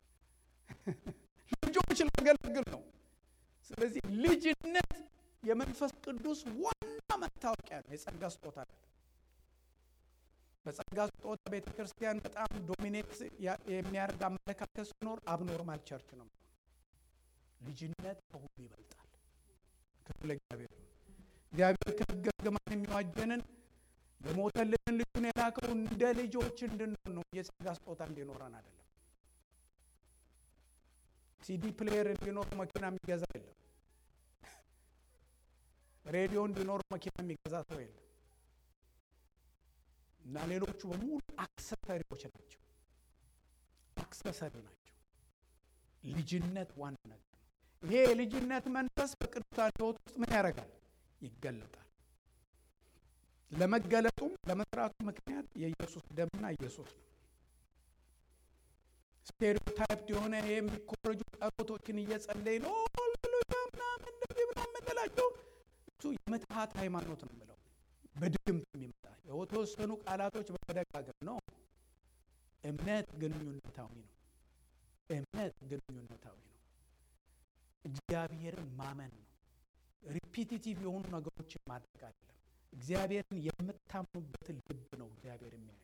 ልጆች ላገለግል ነው። ስለዚህ ልጅነት የመንፈስ ቅዱስ ዋና መታወቂያ ነው። የጸጋ ስጦታ ነው። በጸጋ ስጦታ ቤተ ክርስቲያን በጣም ዶሚኔት የሚያደርግ አመለካከት ሲኖር አብኖርማል ቸርች ነው። ልጅነት ከሁሉ ይበልጣል። ክፍለ እግዚአብሔር እግዚአብሔር ከሕገ እርግማን የሚዋጀንን የሞተልንን ልጁን የላከው እንደ ልጆች እንድንሆን ነው። የጸጋ ስጦታ እንዲኖረን አይደለም። ሲዲ ፕሌየር እንዲኖር መኪና የሚገዛ የለም። ሬዲዮ እንዲኖር መኪና የሚገዛ ሰው የለም። እና ሌሎቹ በሙሉ አክሰሰሪዎች ናቸው፣ አክሰሰሪ ናቸው። ልጅነት ዋና ነገር ነው። ይሄ የልጅነት መንፈስ በቅዱሳን ሕይወት ውስጥ ምን ያደርጋል? ይገለጣል። ለመገለጡም ለመስራቱ ምክንያት የኢየሱስ ደምና ኢየሱስ ነው። ስቴሪዮታይፕ የሆነ ይሄ የሚኮረጁ ጸሎቶችን እየጸለይ ነው ሃሌሉያ ምናምን እንደዚህ ምናምን የምንላቸው እሱ የምትሃት ሃይማኖት ነው የምለው በድግምት የሚመጣ የተወሰኑ ቃላቶች በመደጋገም ነው። እምነት ግንኙነታዊ ነው። እምነት ግንኙነታዊ ነው። እግዚአብሔርን ማመን ነው። ሪፒቲቲቭ የሆኑ ነገሮችን ማድረግ አይደለም። እግዚአብሔርን የምታምኑበትን ልብ ነው እግዚአብሔር የሚያየው።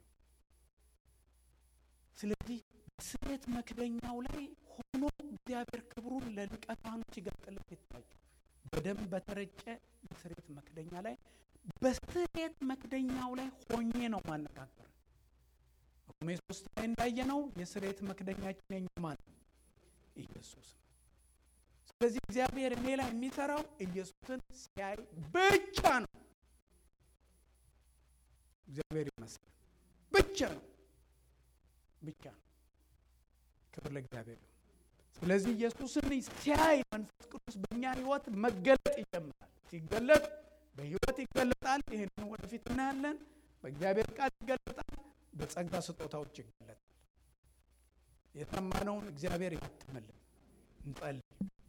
ስለዚህ በስሬት መክደኛው ላይ ሆኖ እግዚአብሔር ክብሩን ለሊቀ ካህኑ ሲገልጥለት ይታያል። በደም በተረጨ የስሬት መክደኛ ላይ በስሬት መክደኛው ላይ ሆኜ ነው ማነጋገር። ሮሜ ሶስት ላይ እንዳየነው የስሬት መክደኛችን የኛ ማን ነው? ኢየሱስ ነው። ስለዚህ እግዚአብሔር እኔ ላይ የሚሰራው ኢየሱስን ሲያይ ብቻ ነው። እግዚአብሔር ይመስገን ብቻ ነው ብቻ ነው። ክብር ለእግዚአብሔር ነው። ስለዚህ ኢየሱስን ሲያይ መንፈስ ቅዱስ በእኛ ሕይወት መገለጥ ይጀምራል። ሲገለጥ በሕይወት ይገለጣል። ይህንን ወደፊት እናያለን። በእግዚአብሔር ቃል ይገለጣል። በጸጋ ስጦታዎች ይገለጣል። የሰማነውን እግዚአብሔር ያትምልን። እንጸልይ።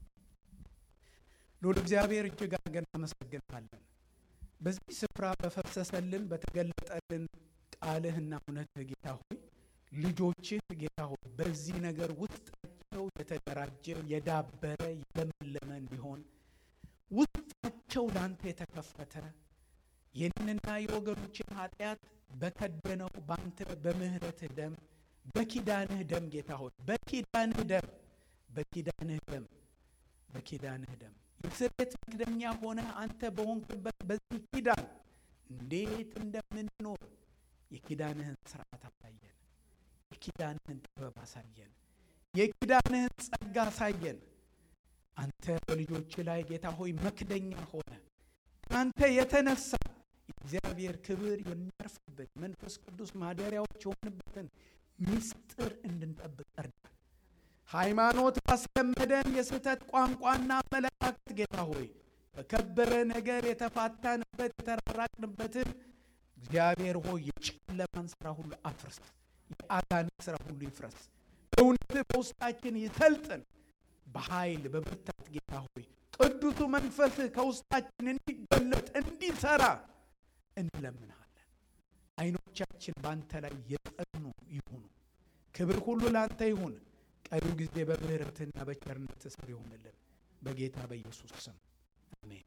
ሉል እግዚአብሔር እጅግ አድርገን እናመሰግናለን። በዚህ ስፍራ በፈሰሰልን በተገለጠልን ቃልህና እውነትህ ጌታ ሆይ ልጆችህ ጌታ ሆይ በዚህ ነገር ውስጣቸው የተደራጀ የዳበረ የለመለመ እንዲሆን ውስጣቸው ለአንተ የተከፈተ ይህንንና የወገኖችን ኃጢአት በከደነው በአንተ በምህረትህ ደም በኪዳንህ ደም ጌታ ሆይ በኪዳንህ ደም በኪዳንህ ደም በኪዳንህ ደም የስሬት መክደኛ ሆነ አንተ በሆንክበት በዚህ ኪዳን እንዴት እንደምንኖር የኪዳንህን ስርዓት አሳየን። የኪዳንህን ጥበብ አሳየን። የኪዳንህን ጸጋ አሳየን። አንተ በልጆች ላይ ጌታ ሆይ መክደኛ ሆነ ከአንተ የተነሳ የእግዚአብሔር ክብር የሚያርፍበት መንፈስ ቅዱስ ማደሪያዎች የሆንበትን ምስጢር እንድንጠብቅ እርዳን። ሃይማኖት ባስለመደን የስህተት ቋንቋና አመለካከት ጌታ ሆይ በከበረ ነገር የተፋታንበት የተራራቅንበትን እግዚአብሔር ሆይ የጨለማን ስራ ሁሉ አፍርስ። የአጋንንት ስራ ሁሉ ይፍረስ። እውነትህ በውስጣችን ይሰልጥን። በኃይል በብርታት ጌታ ሆይ ቅዱሱ መንፈስህ ከውስጣችን እንዲገለጥ እንዲሰራ እንለምንሃለን። አይኖቻችን በአንተ ላይ የጸኑ ይሁኑ። ክብር ሁሉ ለአንተ ይሁን። ቀሪው ጊዜ በምህረትና በቸርነት ስር ይሆንልን በጌታ በኢየሱስ ስም አሜን።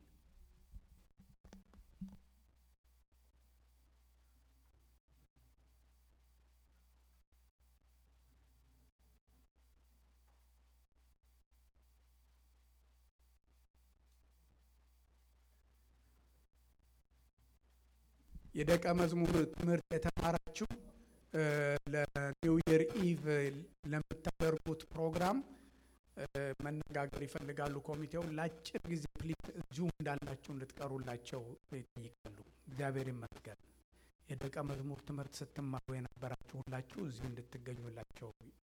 የደቀ መዝሙር ትምህርት የተማራችሁ ለኒው ይር ኢቭ ለምታደርጉት ፕሮግራም መነጋገር ይፈልጋሉ። ኮሚቴውን ለአጭር ጊዜ ፕሊት እዚሁ እንዳላችሁ እንድትቀሩላቸው ይጠይቃሉ። እግዚአብሔር ይመስገን። የደቀ መዝሙር ትምህርት ስትማሩ የነበራችሁ ሁላችሁ እዚህ እንድትገኙላቸው